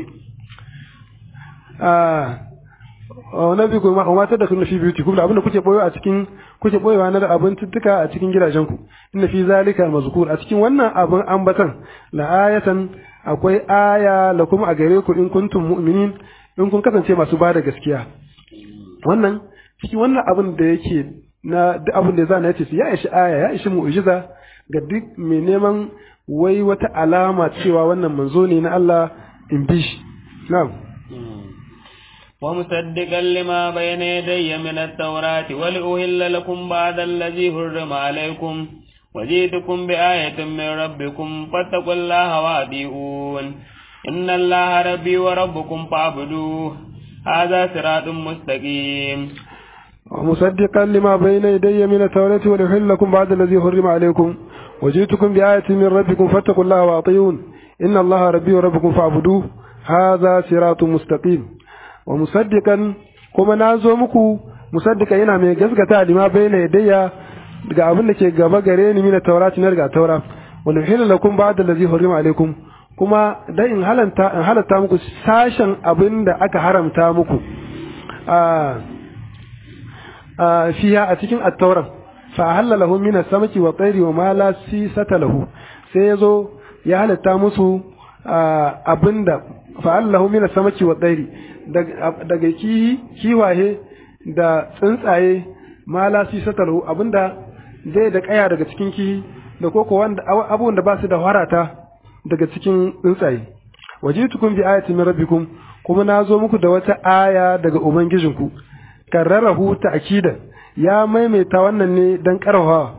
ah wannan bi kuma amma ta da kun fi beauty kuma abinda kuke boyo a cikin kuke boyewa na da abin tuttuka a cikin gidajen ku inna fi zalika mazkur a cikin wannan abin ambatan la ayatan akwai aya la kuma a gare ku in kuntum mu'minin in kun kasance masu bada gaskiya wannan cikin wannan abin da yake na duk abin da zana yace ya ishi aya ya ishi mu'jiza ga duk mai neman wai wata alama cewa wannan manzo ne na Allah in bi shi na'am ومصدقا لما بين يدي من التوراة ولأهل لكم بعد الذي حرم عليكم وجئتكم بآية من ربكم فاتقوا الله وأطيعون إن الله ربي وربكم فاعبدوه هذا صراط مستقيم ومصدقا لما بين يدي من التوراة ولأحل لكم بعد الذي حرم عليكم وجئتكم بآية من ربكم فاتقوا الله وأطيعون إن الله ربي وربكم فاعبدوه هذا صراط مستقيم ومصدقا كما نازو muku musaddika yana mai gaskata lima bayna yadayya daga abin da ke gaba gare ni mina taurati na daga taura wal hilla lakum ba'da allazi hurima alaikum kuma dan in halanta in halatta muku sashen abin da aka haramta muku a fiya a cikin at-taura fa halala lahum min as-samaki wa tayri wa ma la sisata lahu sai yazo ya halatta musu abinda fa'allahu min samaki wa tsairi daga kihi kiwaye da tsuntsaye ma la si sataru abinda zai da kaya daga cikin kihi da koko wanda abubuwan da ba su da harata daga cikin tsuntsaye wajitukum bi ayatin min rabbikum kuma na zo muku da wata aya daga ubangijinku karrarahu ta'kidan ya maimaita wannan ne dan karfafa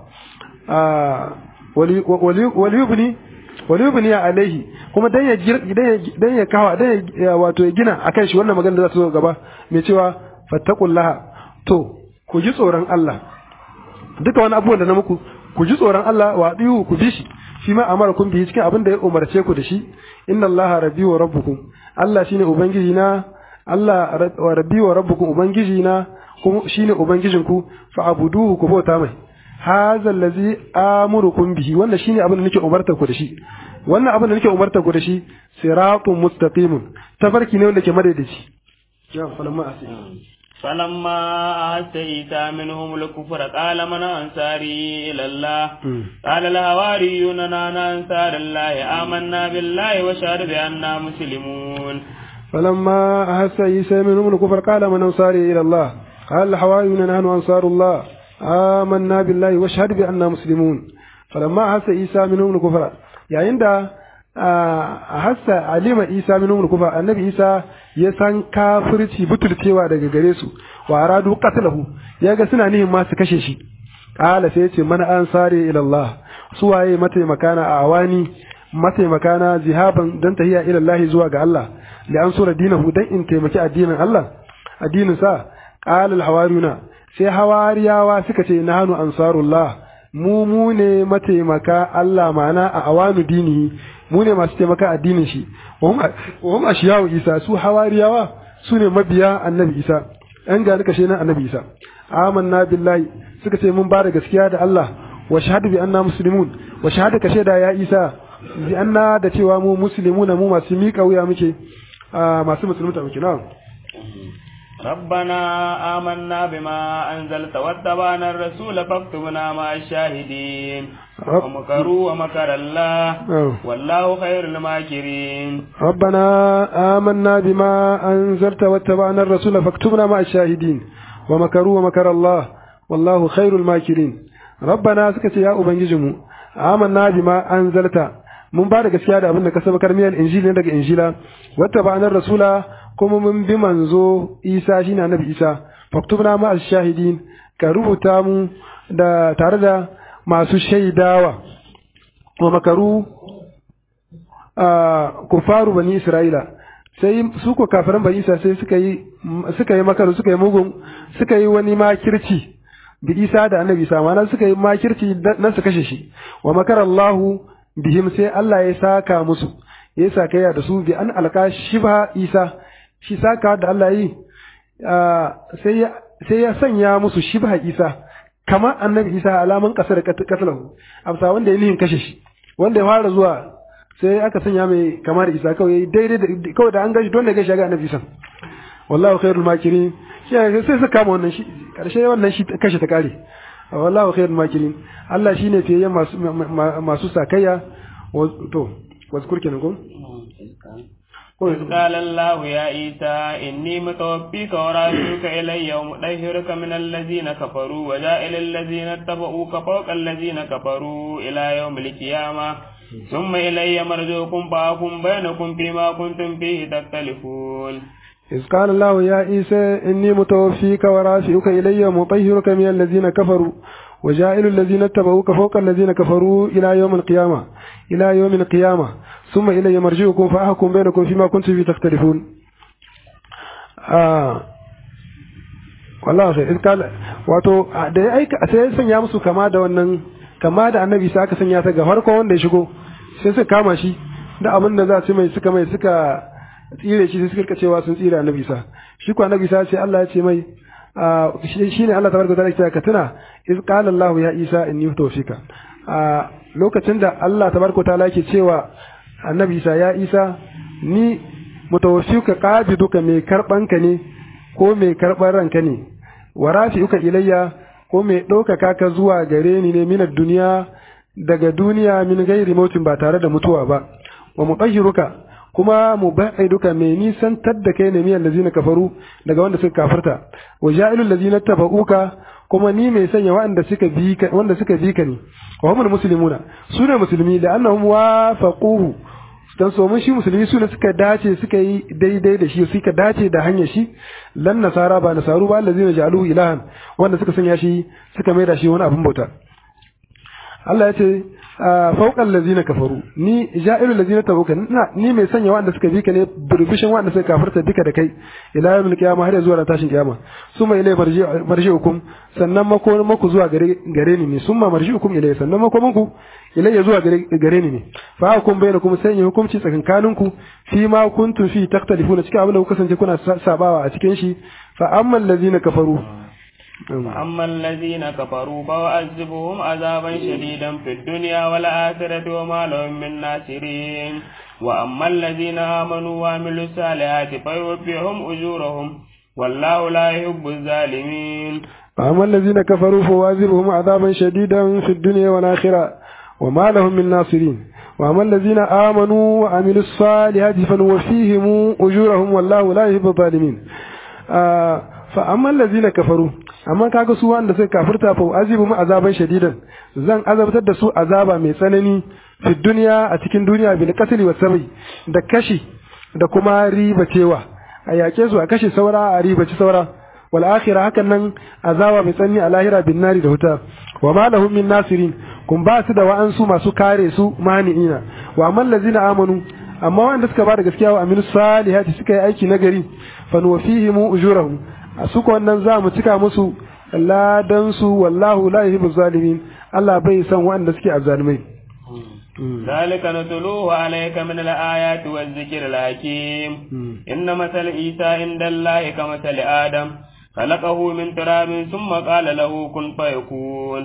waliyubni waliyubni alaihi kuma dan ya dan ya kawa dan ya wato ya gina akan shi wannan magana da za ta zo gaba mai cewa fattaqullaha to ku ji tsoron Allah duka wani abubuwan da na muku ku ji tsoron Allah wa diyu ku bi shi shi ma amara kun bi cikin abin da ya umarce ku da shi inna allaha rabbi wa rabbukum Allah shine ubangiji na Allah wa rabbi wa rabbukum ubangiji na kuma shine ubangijin ku fa abuduhu ku bauta mai hadha allazi amurukum bihi wannan shine abin da nake umartar ku da shi wannan abin da nake umartar ku da shi siratun mustaqimun tafarki ne wanda ke madaidaici ya falamma asi فلما أحس عيسى منهم الكفر قال من أنصاري إلى الله قال الهواريون نحن أنصار الله آمنا بالله وشهد بأننا مسلمون فلما أحس عيسى منهم الكفر قال من أنصاري إلى الله قال الحواريون نحن أنصار الله آمنا بالله واشهد بأننا مسلمون فلما أحس عيسى منهم الكفر يعني عند أحس علم عيسى منهم الكفر النبي عيسى ya san kafirci butulcewa daga gare su wa aradu qatlahu ya ga suna nihin ma su kashe shi qala sai yace mana an sare ila Allah su waye mataimakana a awani mataimakana zihaban dan tahiya ila Allah zuwa ga Allah li an sura dinahu dan in taimaki addinin Allah addinin sa qala al hawariyuna sai hawariyawa suka ce nahnu ansarullah mu mu ne mataimaka Allah ma'ana a awanu dinihi mu ne masu taimaka addinin shi wa hum ashiyawu isa su hawariyawa su ne mabiya annabi isa an gani kashe na annabi isa amanna billahi suka ce mun ba da gaskiya da Allah wa shahadu bi anna muslimun wa shahada kashe da ya isa bi anna da cewa mu muslimuna mu masu miƙa wuya muke masu musulunta muke na'am ربنا آمنا بما أنزلت واتبعنا الرسول فاكتبنا مع الشاهدين ومكروا ومكر الله والله خير الماكرين ربنا آمنا بما أنزلت واتبعنا الرسول فاكتبنا مع الشاهدين ومكروا ومكر الله والله خير الماكرين ربنا سكت يا أبنجزم آمنا بما أنزلت mun ba da gaskiya da abin da ka saba karmiyar injili ne daga injila wata ba'anar rasula kuma mun bi manzo isa shine annabi isa faktubna ma shahidin ka rubuta mu da tare da masu shaidawa wa makaru kufaru bani isra'ila sai su ko kafiran bani isa sai suka yi suka yi makaru suka yi mugun suka yi wani makirci bi isa da annabi isa ma'ana suka yi makirci nan su kashe shi wa makar allahu bihim sai allah ya saka musu ya saka da su bi an alka shibha isa shi saka da Allah yi sai ya sanya musu shibha isa kamar annabi isa alaman kasar katalahu amsa wanda ya nihin kashe shi wanda ya fara zuwa sai aka sanya mai kamar isa kawai daidai kawai da an gashi don da gashi ga annabi isa wallahu khairul makirin sai su kama wannan shi karshe wannan shi kashe ta kare wallahu khairul makirin Allah shine fiye masu masu sakayya to wazkur kenan ko إذ قال الله يا عيسى إني متوفيك ورافعك إلي ومطهرك من الذين كفروا وجائل الذين اتبعوك فوق الذين كفروا إلى يوم القيامة ثم إلي مرجوكم فأحكم بينكم فيما كنتم فيه تختلفون إذ قال الله يا عيسى إني متوفيك ورافعك إلي ومطهرك من الذين كفروا وجائل الذين اتبعوك فوق الذين كفروا إلى يوم القيامة إلى يوم القيامة ثم إلي مرجعكم فأحكم بينكم فيما كنتم فيه تختلفون آه والله sai in kala wato da ya aika sai ya sanya musu kama da wannan kama da annabi sai aka sanya ta ga farko wanda ya shigo sai suka kama shi da abin da za su mai suka mai suka tsire shi sai suka cewa sun tsire annabi sa shi ko annabi sa sai Allah ya ce mai shi ne Allah tabaraka ta'ala ya ka tuna iz qala Allah ya Isa inni tawfika a lokacin da Allah tabaraka ta'ala yake cewa annabi Isa ya Isa ni mutawaffika qabiduka mai karban ka ne ko mai karban ranka ne wa rafi'uka ilayya ko mai ɗaukaka ka zuwa gare ni ne minar duniya daga duniya min gairi mautin ba tare da mutuwa ba wa mutahhiruka kuma mubaiduka mai nisantar da kai ne miyan lazina kafaru daga wanda suka kafarta wa ja'ilul lazina tabauka kuma ni mai sanya wanda suka bi ka wanda suka bi ka ne wa humul muslimuna su ne musulmi da annahum wafaquhu dan so mun shi musulmi su ne suka dace suka yi daidai da shi suka dace da hanyar shi lan nasara ba nasaru ba allazina ja'aluhu ilahan wanda suka sanya shi suka maida shi wani abin bauta Allah ya ce fauqal ladzina kafaru ni ja'ilul ladzina tabuka ni mai sanya wanda suka bi ka ne burbushin wanda suka kafirta duka da kai ila yawmil qiyamah har zuwa tashin kiyama summa ilay marji'ukum sannan mako maku zuwa gare gare ni ne summa marji'ukum ilay sannan mako manku ilay zuwa gare gare ni ne fa hukum bainakum sanya hukunci tsakankaninku fi ma kuntum fi taktalifuna cikin abin da kuka kasance kuna sabawa a cikin shi fa ammal ladzina kafaru أما الذين كفروا فأعذبهم عذابا شديدا في الدنيا والآخرة وما لهم من ناصرين وأما الذين آمنوا وعملوا الصالحات فيوفيهم أجورهم والله لا يحب الظالمين فأما الذين كفروا فواذبهم عذابا شديدا في الدنيا والآخرة وما لهم من ناصرين وأما الذين آمنوا وعملوا الصالحات فنوفيهم أجورهم والله لا يحب الظالمين آه فأما الذين كفروا amma kaga su wanda suka kafirta fa azibu mu azaban shadidan zan azabtar da su azaba mai tsanani fi duniya a cikin duniya bil qatl wa sabi da kashi da kuma riba cewa a yake su a kashi saura a riba ci saura wal akhirah hakan nan azaba mai tsanani a lahira bin nari da wuta wa ma lahum min nasirin kun ba su da wa'ansu masu kare su mani'ina wa amma allazina amanu amma wanda suka ba da gaskiya wa aminu salihati suka yi aiki nagari fa nuwafihim ujurahum a suka wannan za mu cika musu ladansu wallahu la yuhibbu zalimin Allah bai san wanda suke azzalumai ذلك نتلوه عليك من الآيات والذكر الحكيم إن مثل عيسى عند الله كمثل آدم خلقه من تراب ثم قال له كن فيكون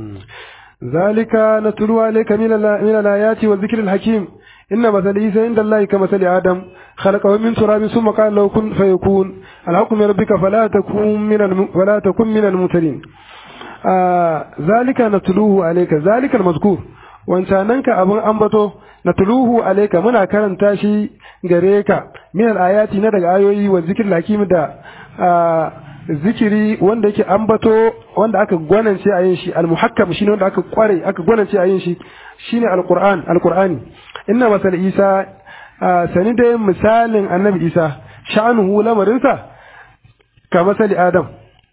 ذلك نتلو عليك من من الآيات والذكر الحكيم إن مثل عيسى عند الله كمثل آدم خلقه من تراب ثم قال له كن فيكون الحكم من ربك فلا تكن من الم... فلا تكن من الممتلين آه ذلك نتلوه عليك ذلك المذكور wancananka abin ambato na tuluhu alaika muna karanta shi gare ka min al-ayati na daga ayoyi wa zikir hakim da zikiri wanda yake ambato wanda aka gwanance a yin shi al-muhakkam shine wanda aka kware aka gwanance a yin shi shine al-qur'an al-qur'ani inna masal isa sani dai misalin annabi isa sha'anuhu lamarinsa ka masali adam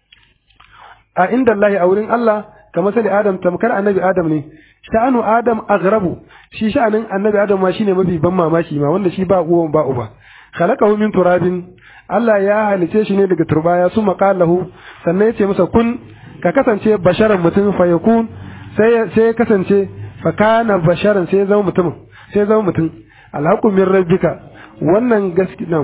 a inda Allah a wurin Allah ka masali adam tamkar annabi adam ne sha'anu adam aghrabu shi sha'anin annabi adam ma shine mafi ban mamaki ma wanda shi ba uwan ba uba khalaqahu min turabin Allah ya halice shi ne daga turbaya su maqalahu sannan yace masa kun ka kasance basharan mutum fa yakun sai sai kasance fa kana basharan sai zama mutum sai zama mutum alhaqu min rabbika wannan gaskiya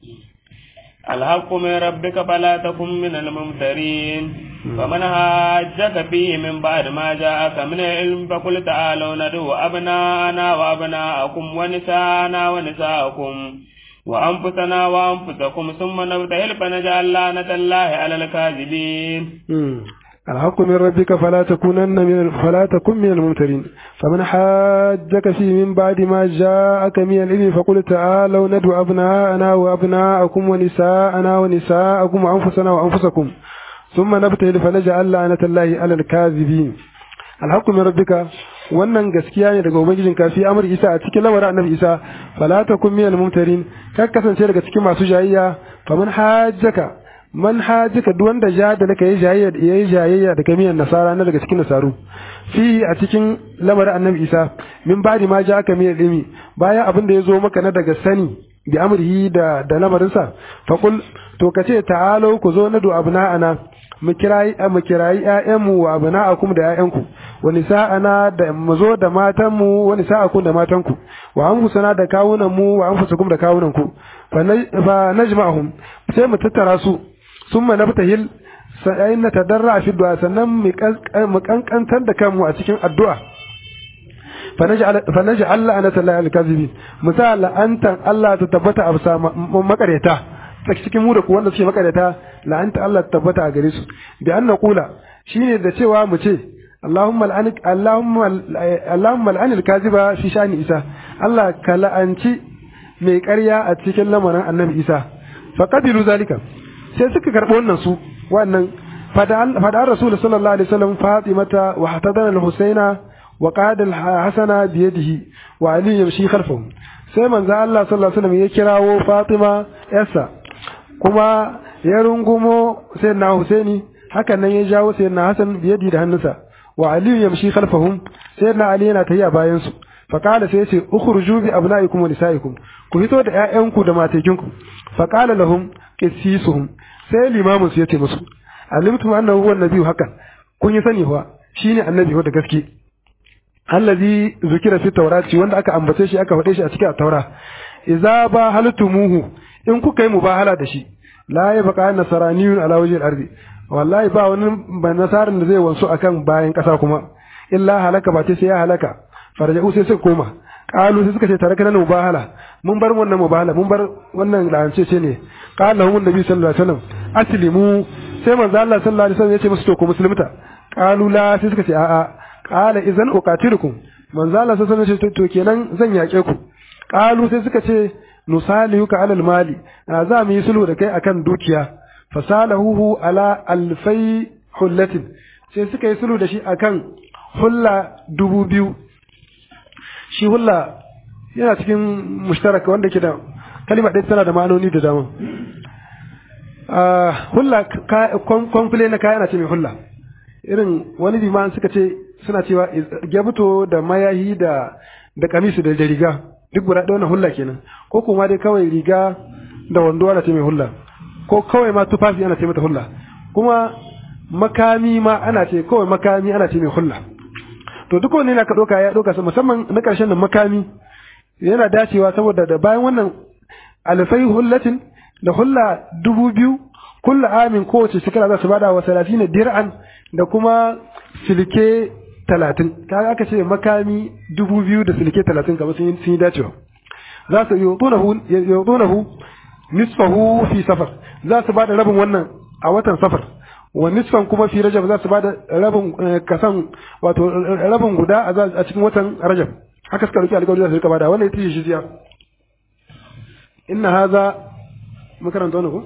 الحق من ربك فلا تكن من الممترين فمن هاجك فيه من بعد ما جاءك من العلم فقل تعالوا ندعو أبناءنا وأبناءكم ونساءنا ونساءكم وأنفسنا وأنفسكم ثم نبتهل فنجعل لعنة الله على الكاذبين الحق من ربك فلا تكونن من فلا تكن من الممترين فمن حاجك فيه من بعد ما جاءك من العلم فقل تعالوا ندعو أبناءنا وأبناءكم ونساءنا ونساءكم وأنفسنا وأنفسكم ثم نبتهل فنجعل لعنة الله على الكاذبين الحق من ربك wannan gaskiya ne daga ubangijin ka fi amr isa a cikin lamarin annabi isa fala takun min al-mumtarin ka kasance daga cikin masu jayayya faman hajjaka man hajika duk wanda ja da naka yi jayayya yayi jayayya da kamiyan nasara na daga cikin nasaru fi a cikin lamarin annabi isa min badi ma ja aka miyar ilimi bayan abin da ya zo maka na daga sani bi amrihi da da lamarinsa fa kul to kace ta'alo ku zo na du abna'ana mu kirayi mu kirayi ƴaƴanmu wa abna'akum da ƴaƴanku wa nisa'ana da mu zo da matanmu wa nisa'akum da matanku wa anfusana da kawunan mu wa anfusakum da kawunan ku fa najma'hum sai mu tattara su ثم نبتهل sai na tadarra fi du'a sannan mu kankantar da kanmu a cikin addu'a fa naj'al Allah ana tallahi al-kazibin misal antan Allah ta tabbata a bisa makareta cikin mu da ku wanda suke makareta la'anta Allah ta tabbata a gare su bi an naqula shine da cewa mu ce Allahumma al'an Allahumma Allahumma al'an al-kaziba fi sha'ni Isa Allah ka la'anci mai ƙarya a cikin lamarin Annabi Isa fa qabilu zalika sai suka karɓi wannan su wannan fada Rasul sallallahu alaihi wasallam Fatimata wa hatadana al-Husaina wa qada al-Hasana bi yadihi wa Ali yamshi khalfahu sai manzo Allah sallallahu alaihi wasallam ya kirawo Fatima yarsa kuma ya rungumo sayyidina Husaini hakan nan ya jawo sayyidina Hassan biyadi da hannunsa wa Ali yamshi khalfahum sayyidina Ali yana tafiya bayan su fa qala sai yace ukhruju bi abnaikum wa nisaikum ku fito da ƴaƴanku da matekinku fa qala lahum qissisuhum sai limamin su yace musu alimtum annahu huwa nabiyyu hakan kun yi sani fa shine annabi da gaske allazi zukira fi tawrati wanda aka ambace shi aka faɗe shi a cikin taura idza ba haltumuhu in kuka yi mubahala da shi la ya baka nasaraniyun ala wajhil ardi wallahi ba wani ba nasarin da zai wansu akan bayan kasa kuma illa halaka ba sai ya halaka farja'u sai suka koma qalu sai suka ce tare kana mubahala mun bar wannan mubahala mun bar wannan lance ce ne qala lahum nabi sallallahu alaihi wasallam aslimu sai manzo Allah sallallahu alaihi wasallam ya ce musu to ku musulmita qalu la sai suka ce a'a qala idan uqatilukum manzo Allah sallallahu alaihi wasallam ya ce to kenan zan yake ku qalu sai suka ce nusaliyuka alal mali za mu yi sulhu da kai akan dukiya fasalahu ala alfai hullatin sai suka yi sulhu da shi akan hulla dubu biyu shi hulla yana cikin mushtaraka wanda ke da kalima ɗaya tana da ma'anoni da dama hulla kwamfule na kaya na ce mai hulla irin wani biman suka ce suna cewa gyabuto da mayahi da da kamisu da riga duk guda ɗaya wannan hulla kenan ko kuma dai kawai riga da wando ana ce mai hulla ko kawai ma tufafi ana ce mata hulla kuma makami ma ana ce kawai makami ana ce mai hulla to duk wani yana ka ɗauka ya ɗauka musamman na ƙarshen da makami yana dacewa saboda da bayan wannan alfai hullatin da hulla dubu biyu kulla amin kowace shekara za su bada wa salatin dir'an da kuma silke talatin kaga aka ce makami dubu biyu da silke talatin kamar sun yi dacewa za su yutunahu nisfahu fi safar za su bada rabin wannan a watan safar wa nisfan kuma fi rajab za su bada rabin kasan wato rabin guda a cikin watan rajab haka suka roki alƙawari za su rika bada wannan ita ce jiziya inna hadha makaranta wannan ko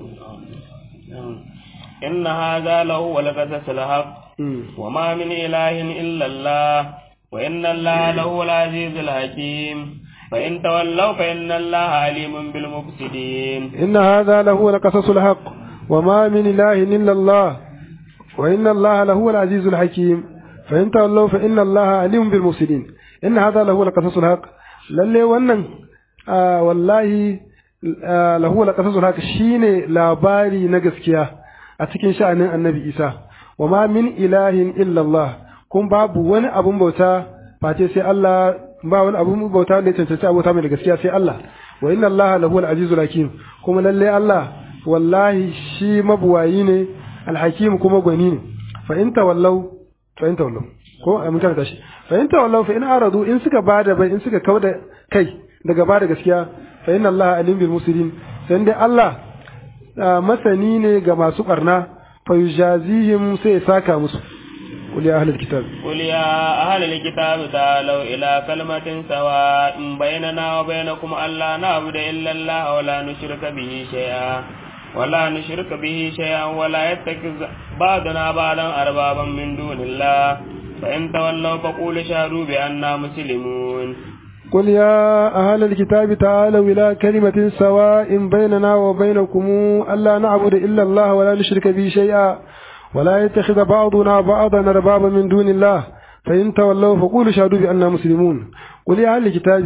inna hadha lahu wal qasas al haqq وما من إله إلا الله وإن الله له العزيز الحكيم فإن تولوا فإن الله عليم بالمفسدين إن هذا له القصص الحق وما من إله إلا الله وإن الله له العزيز الحكيم فإن تولوا فإن الله عليم بالمفسدين إن هذا له القصص الحق للي ونن آه والله آه له القصص الحق شيني لاباري نغسكيا أتكين شأن النبي إيسى وما من إله إلا الله kun babu wani abun bauta face sai Allah ba wani abun bauta da ya cancanci abota mai da gaskiya sai Allah wa inna Allah lahu al-azizul hakim kuma lalle Allah wallahi shi mabuwayi ne al-hakim kuma gwani ne fa in tawallau fa in tawallau ko a mun karanta shi fa in tawallau fa in aradu in suka bada bai in suka kauda kai daga bada gaskiya fa inna Allah alim bil muslimin sai dai Allah masani ne ga masu barna fa yujazihim sai ya saka musu قل يا أهل الكتاب قل يا أهل الكتاب تعالوا إلى كلمة سواء بيننا وبينكم ألا نعبد إلا الله ولا نشرك به شيئا ولا نشرك به شيئا ولا يتخذ بعضنا بعضا أربابا من دون الله فإن تولوا فقولوا شهدوا بأننا مسلمون قل يا أهل الكتاب تعالوا إلى كلمة سواء بيننا وبينكم ألا نعبد إلا الله ولا نشرك به شيئا ولا يتخذ بعضنا بعضا أربابا من دون الله فإن تولوا فقولوا شهدوا بأننا مسلمون قل يا أهل الكتاب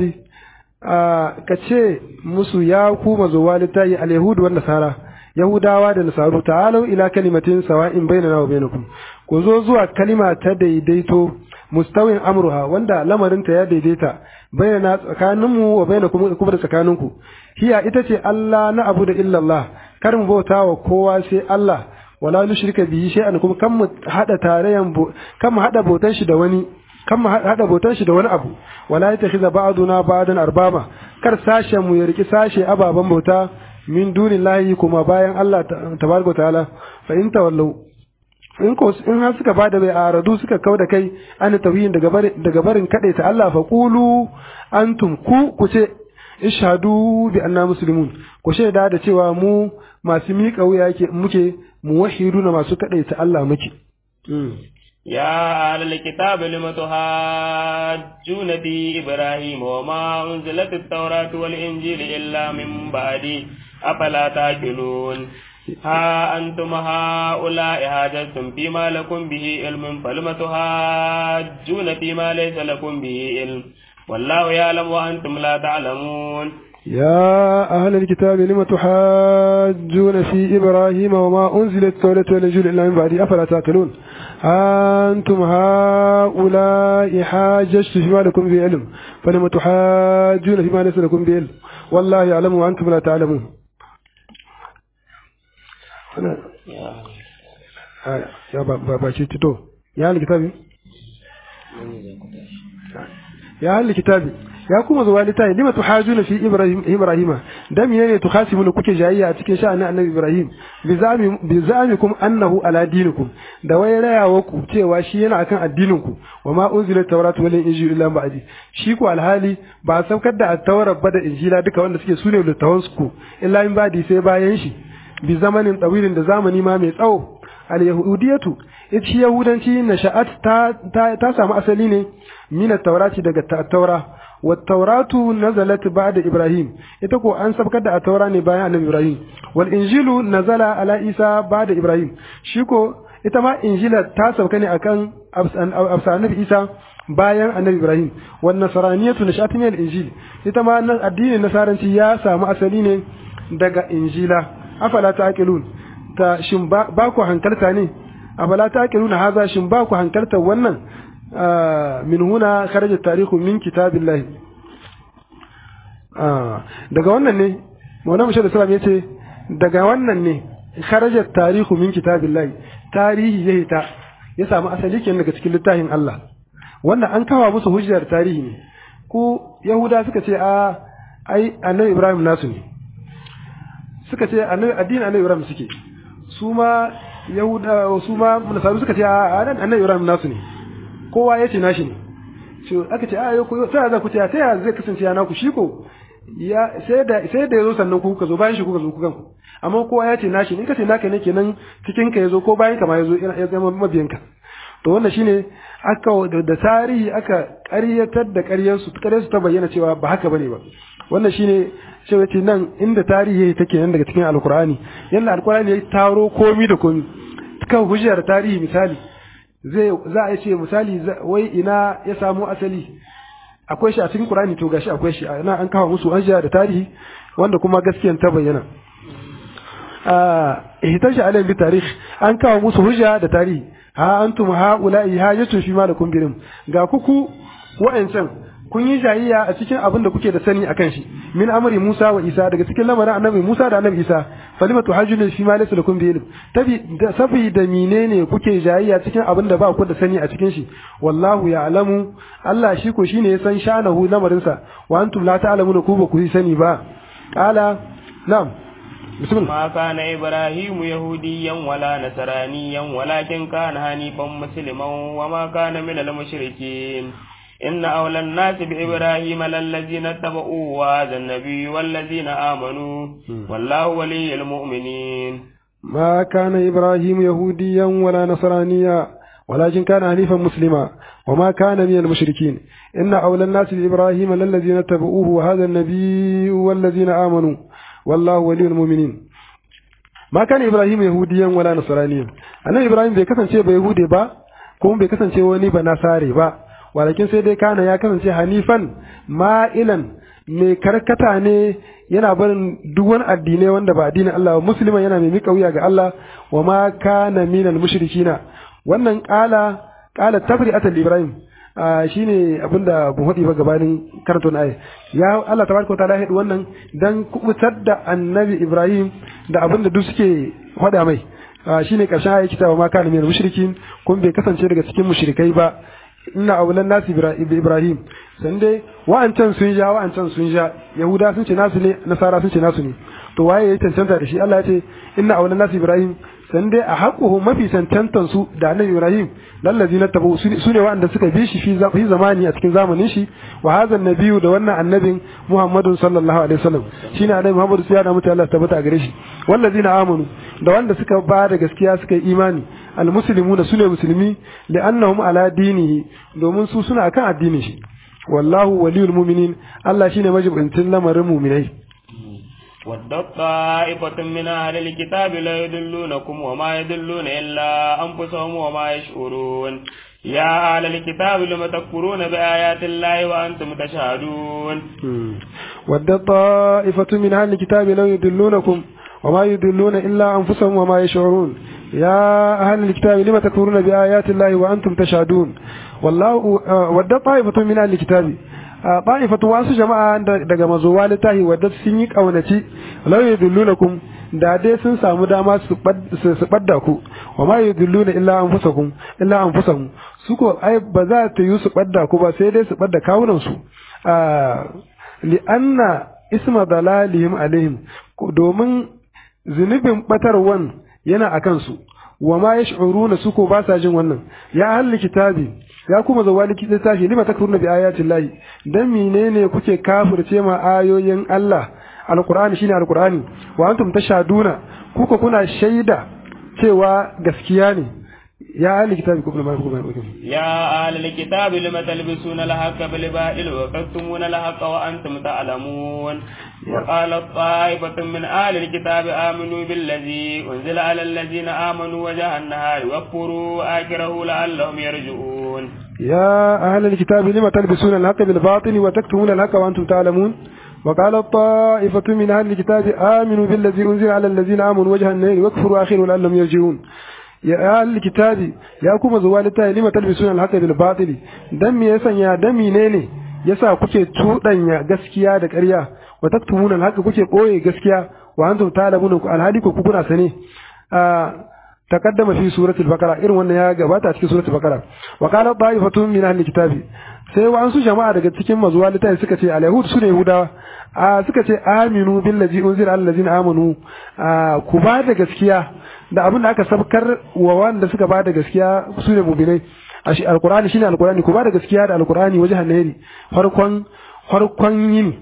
kace musu ya ku mazuwa littayi al-yahud wa nasara yahudawa da nasaru ta'alu ila kalimatin sawa'in bainana wa bainakum ku zo zuwa kalima ta daidaito mustawin amruha wanda lamarinta ya daidaita bainana tsakaninmu wa bainakum kuma da tsakaninku hiya ita ce Allah na abu da illallah kar mu bauta wa kowa sai Allah wala nushrika bihi shay'an kuma kan mu hada tarayan kan mu hada bautan shi da wani kan mu hada bautan shi da wani abu wala yatakhiza ba'duna ba'dan arbaba kar sashe mu ya riki sashe ababan bauta min dunillahi kuma bayan Allah tabaraka ta'ala fa in tawallu in ko in har suka bada bai aradu suka kau da kai an tauhidin daga barin daga barin ta Allah fa qulu antum ku ku ce ishhadu bi anna muslimun ku shaida da cewa mu masu miƙa wuya yake muke muwahhiduna masu ta Allah muke يا أهل الكتاب لم تحاجون في إبراهيم وما أنزلت التوراة والإنجيل إلا من بعده أفلا تأكلون ها أنتم هؤلاء هاجرتم فيما لكم به علم فلم تحاجون فيما ليس لكم به علم والله يعلم وأنتم لا تعلمون يا أهل الكتاب لم تحاجون في إبراهيم وما أنزلت التوراة والإنجيل إلا من بعده أفلا تأكلون أنتم هؤلاء حاججت فيما لكم به علم فلم تحاجون فيما ليس لكم به علم والله يعلم وأنتم لا تعلمون أنا يا بابا تito يا أهل الكتاب يا أهل الكتاب ya kuma zuwa littafi lima tuhajuna fi ibrahim ibrahima dan menene tukhasimuna kuke jayayya a cikin sha'anin annabi ibrahim bi zami bi zamikum annahu ala dinikum da wai rayawa ku cewa shi yana akan addinin ku wa ma unzila tawratu wal injil illa ba'di shi ku alhali ba saukar da at-tawrat ba da injila duka wanda suke sune littafan ku illa in ba'di sai bayan shi bi zamanin tawilin da zamani ma mai tsawo al-yahudiyatu ita shi yahudanci na sha'at ta, ta, ta samu asali ne mina taurati daga taura wa tauratu nazalat ba'da ibrahim ita ko an sabkar da a taura ne bayan annabi ibrahim wal injilu nazala ala isa ba'da ibrahim shi ko ita ma injila ta sauka ne akan absa annabi isa bayan annabi ibrahim wan nasraniyatu nashat min al injil ita ma addinin nasaranci ya samu asali ne daga injila afala taqilun ta shin ba ku hankalta ne afala taqiluna haza shin ba ku hankalta wannan min huna kharaja tarihu min kitabillahi daga wannan ne Maulana Muhammad sallallahu alaihi yace daga wannan ne kharaja tarihu min kitabillahi tarihi ya hita ya samu asali kenan daga cikin littafin Allah wannan an kawo musu hujjar tarihi ne ko Yahuda suka ce a ai annabi Ibrahim nasu ne suka ce annabi addinin annabi Ibrahim suke su ma Yahuda su ma Nasaru suka ce a annabi Ibrahim nasu ne kowa ya ce nashi ne so aka ce a yau ko sai za ku ce ta ya zai kasance yana ku shi ko ya sai da sai da yazo sannan ku kuka zo bayan shi kuka zo ku kanku amma kowa ya ce nashi ne kace naka ne kenan cikin ka yazo ko bayan ka ma yazo ya zama mabiyan ka to wannan shine aka da tarihi aka ƙaryatar da ƙaryar su ƙaryar su ta bayyana cewa ba haka bane ba wannan shine cewa ce nan inda tarihi take nan daga cikin alkur'ani yanda alkur'ani ya taro komi da komi kan hujjar tarihi misali zai za a ce misali wai ina ya samu asali akwai shi a cikin Qur'ani to gashi akwai shi ina an kawo musu anja da tarihi wanda kuma gaskiyan ta bayyana ah ihtaji alayhi bi tarikh an kawo musu hujja da tarihi ha antum haula'i hajatu fi ma lakum birim ga kuku wa'ancan kun yi jayayya a cikin abin da kuke da sani akan shi min amri Musa wa Isa daga cikin lamarin annabi Musa da annabi Isa falima tuhajjulu fi ma laysa lakum bi ilm tabi da saboda menene kuke jayayya cikin abin da ba ku da sani a cikin shi wallahu ya'lamu Allah shi ko shine ya san shanahu lamarin sa wa antum la ta'lamuna ku ba ku sani ba qala na'am بسم الله ما كان إبراهيم يهوديا ولا نصرانيا ولكن كان حنيفا مسلما وما كان من المشركين إن أولى الناس بإبراهيم للذين اتبعوه وهذا النبي والذين آمنوا والله ولي المؤمنين ما كان إبراهيم يهوديا ولا نصرانيا ولكن كان حنيفا مسلما وما كان من المشركين إن أولى الناس بإبراهيم للذين اتبعوه وهذا النبي والذين آمنوا والله ولي المؤمنين ما كان إبراهيم يهوديا ولا نصرانيا أنا إبراهيم بيكسن شيء بيهودي با كون بيكسن شيء وني بنصاري با walakin sai dai kana ya kasance hanifan ma'ilan mai karkata ne yana barin duk wani addinai wanda ba addinin Allah ba musulman yana mai mika wuya ga Allah wa ma kana minal mushrikina wannan qala qala tabri'atul ibrahim shine abinda bu hadi ba gabanin karanta na ayi ya Allah tabaraka ta'ala hadi wannan dan kubutar da annabi ibrahim da abinda duk suke hada mai shine karshen ayi kitaba ma kana minal mushrikin kun bai kasance daga cikin mushrikai ba ina aulan nasu ibrahim san dai wa'ancan sun ja wa'ancan sun ja yahuda sun ce nasu ne nasara sun ce nasu ne to waye ya cancanta da shi Allah ya ce inna awlan nasi ibrahim san dai a haƙuhu mafi cancantan su da annabi ibrahim lallazi na tabu su ne waɗanda suka bi shi fi zamani a cikin zamanin shi wa hadha nabiyyu da wannan annabin muhammadun sallallahu alaihi wasallam shine annabi muhammadu sai ya da mutane Allah tabbata a gare shi wallazina amanu da wanda suka ba da gaskiya suka yi imani almuslimuna sune musulmi li'annahum ala dinihi domin su suna akan addinin shi wallahu waliyul mu'minin Allah shine majibincin lamarin mu'minai ودت طائفة من أهل الكتاب لا يدلونكم وما يدلون إلا أنفسهم وما يشعرون يا أهل الكتاب لم تكفرون بآيات الله وأنتم تشهدون ودت طائفة من أهل الكتاب لا يدلونكم وما يدلون إلا أنفسهم وما يشعرون يا أهل الكتاب لم تكفرون بآيات الله وأنتم تشهدون والله ودت طائفة من أهل الكتاب ta'ifatu wasu jama'a daga mazowa littahi wadda sun yi kaunaci law yudullunakum da dai sun samu dama su badda ku wa ma yudulluna illa anfusakum illa anfusahum su ko ai ba za ta yi su badda ku ba sai dai su badda kawunan su li anna isma dalalihim alaihim domin zunubin batarwan yana akan su wa ma yash'uruna su ko ba sa jin wannan ya ahli kitabi ya kuma zawa likita tashi lima takfuruna bi ayatin lahi dan menene kuke kafirce ma ayoyin Allah alqur'ani shine alqur'ani wa antum tashaduna kuka kuna shaida cewa gaskiya ne ya ahli kitabi kuma ma kuma ya ahli kitabi lima talbisuna al-haqqa bil batil wa taktumuna al-haqqa wa antum ta'lamun وقال طائفة من أهل الكتاب آمنوا بالذي أنزل على الذين آمنوا وجه النهار واكفروا آخره لعلهم يرجعون يا أهل الكتاب لم تلبسون الحق بالباطل وتكتمون الحق وأنتم تعلمون وقال طائفة من أهل الكتاب آمنوا بالذي أنزل على الذين آمنوا وجه النهار واكفروا آخره لعلهم يرجعون يا أهل الكتاب يا كما زوالتا لم تلبسون الحق بالباطل دم يسن يا دمي نيني yasa kuke tudanya gaskiya da ƙarya wa taktumuna haka kuke koye gaskiya wa antum ta'lamuna ku alhali ku kuna sane taqaddama fi suratul baqara irin wannan ya gabata a cikin suratul baqara wa qala ta'ifatun min ahli kitabi sai wa ansu jama'a daga cikin mazuwa litai suka ce alyahud sune yahudawa a suka ce aminu billazi unzila alal ladina amanu ku ba da gaskiya da abin da aka sabkar wa wanda suka ba da gaskiya sune mu'minai ashi alqur'ani shine alqur'ani ku ba da gaskiya da alqur'ani wajen nahiri farkon farkon yini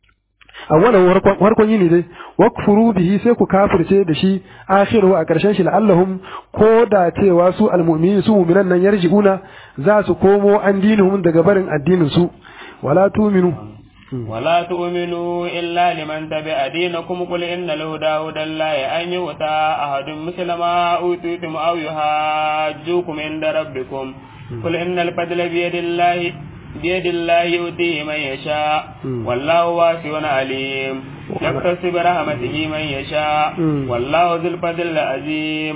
awwalan farkon yini dai wakfuru bihi sai ku kafirce da shi akhiru a karshen shi la'allahum ko da cewa su almu'minin su mu'minan nan yarji'una za su komo an dinuhum daga barin addinin su wala tu'minu ولا تؤمنوا إلا لمن تبع دينكم قل إن الهدى هدى الله أن يؤتى أحد مثل ما أوتيتم أو يحاجوكم عند ربكم قل إن الفضل بيد الله بيد الله يؤتيه من يشاء والله واسع عليم يقتص برحمته من يشاء والله ذو الفضل العظيم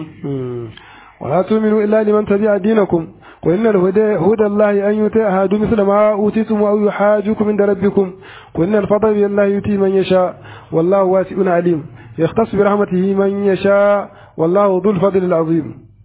ولا تؤمنوا إلا لمن تبع دينكم وإن الهدى هدى الله أن يؤتي أحد مثل ما أوتيتم أو يحاجوكم عند ربكم وإن الفضل بيد الله يؤتي من يشاء والله واسع عليم يختص برحمته من يشاء والله ذو الفضل العظيم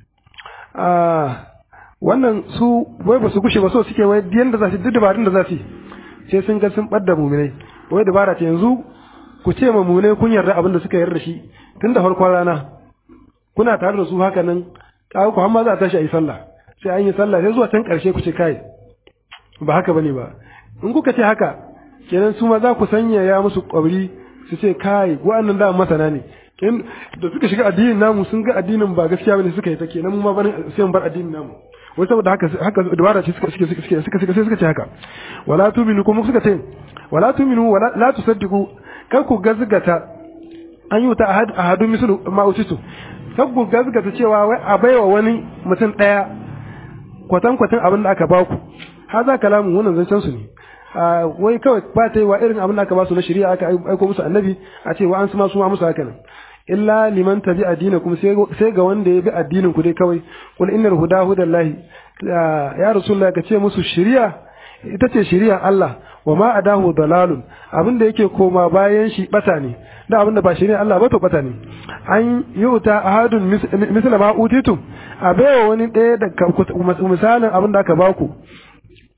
آه wannan su wai ba su gushe ba so suke wai yanda za su duk dabarun da za su sai sun ga sun ɓadda muminai wai dabara ce yanzu ku ce ma muminai kun yarda abin da suka yarda shi tun da farkon rana kuna tare da su haka nan kawo ku hamma za a tashi a yi sallah sai an yi sallah sai zuwa can ƙarshe ku ce kai ba haka bane ba in kuka ce haka kenan su ma za ku sanya ya musu ƙwabri su ce kai wa'annan da masana ne da suka shiga addinin namu sun ga addinin ba gaskiya bane suka yi ta kenan mu ma barin sai mu bar addinin namu wai saboda haka haka dabara ce suka suka suka suka suka suka ce haka wala tuminu kuma suka ce wala tuminu wala la tusaddiqu kar ku gazgata an yi ta ahad ahadu mislu ma utitu kar ku gazgata cewa wai a baiwa wani mutum daya kwatan kwatan abin da aka ba ku haza kalamun wannan zancen su ne wai kawai ba ta yi wa irin abin da aka ba su na shari'a aka aiko musu annabi a ce wa an su ma su ma musu haka nan illa liman tabi addinakum sai ga wanda ya bi addinin ku dai kawai kul innal huda hudallahi ya rasulullahi ka ce musu shari'a ita ce shari'ar Allah wa ma adahu dalalun abinda yake koma bayan shi bata ne da abinda ba shari'ar Allah ba to bata ne an yuta ahadun misla ma utitum a baiwa wani ɗaya da misalin abinda aka baku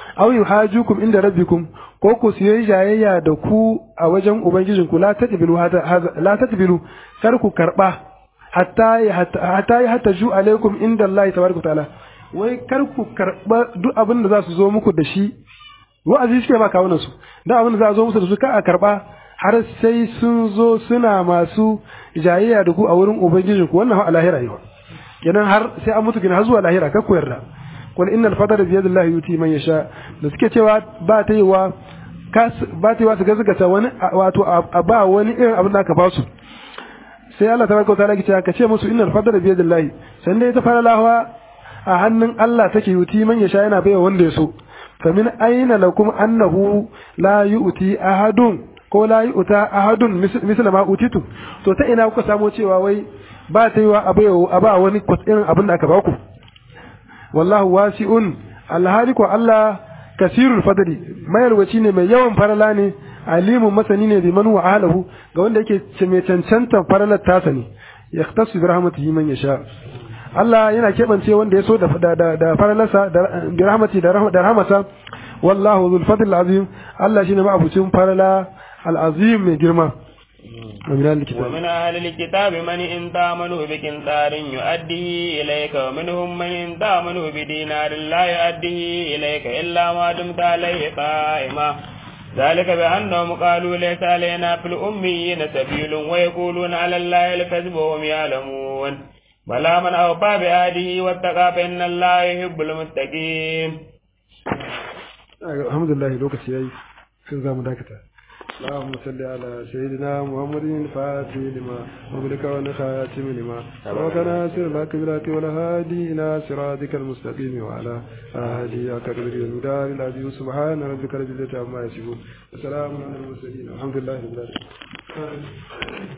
aw yuhajukum inda rabbikum ko ku siyo jayayya da ku a wajen ubangijinku la tadbilu la tadbilu kar ku karba hatta hatta hatta ju alaikum inda Allah tabaraka taala wai kar ku karba duk abin da za su zo muku da shi wa'azi suke ba kawunan su da abin da za a zo musu da su ka a karba har sai sun zo suna masu jayayya da ku a wurin ubangijinku wannan a lahira ne kenan har sai an mutu kenan har zuwa lahira kar ku yarda qul innal fadla bi yadillahi yuti man yasha da suke cewa ba ta yi wa ba ta yi wa su gazgata wani wato a ba wani irin abin da aka ba su sai Allah tabaraka ta'ala ke cewa ka ce musu innal fadla bi yadillahi san dai ta fara lahawa a hannun Allah take yuti man yasha yana baiwa wanda ya so fa min aina lakum annahu la yu'ti ahadun ko la yu'ta ahadun misla ma utitu to ta ina kuka samo cewa wai ba ta yi wa a ba wani irin abin da aka ba ku wallahu wasi'un alhali ko Allah kasirul fadli mayarwaci ne mai yawan farala ne alimun masani ne bi man wa ahlahu ga wanda yake mai cancanta faralar tasa ne yaktasu bi rahmatihi man yasha Allah yana keɓance wanda ya so da da da faralarsa da bi rahmati da rahmata wallahu dhul fadl azim Allah shine ma'abucin farala al-azim mai girma ومن أهل الكتاب ومن أهل الكتاب من إن تامنوا بكنتار يؤديه إليك ومنهم من إن تامنوا بدينار لا يؤديه إليك إلا ما دمت عليه قائما ذلك بأنهم قالوا ليس علينا في الأميين سبيل ويقولون على الله الكذب وهم يعلمون بلى من أوفى بآده واتقى فإن الله يحب المتقين الحمد لله لوكس ياي كن زامو داكتا اللهم صل على سيدنا محمد الفاتح لما مغلق ونخاتم لما وكان سر لك بلاك والهادي إلى صراطك المستقيم وعلى آله أكبر المدار العزيز سبحان ربك رب العزة عما يصفون وسلام على المرسلين والحمد لله رب العالمين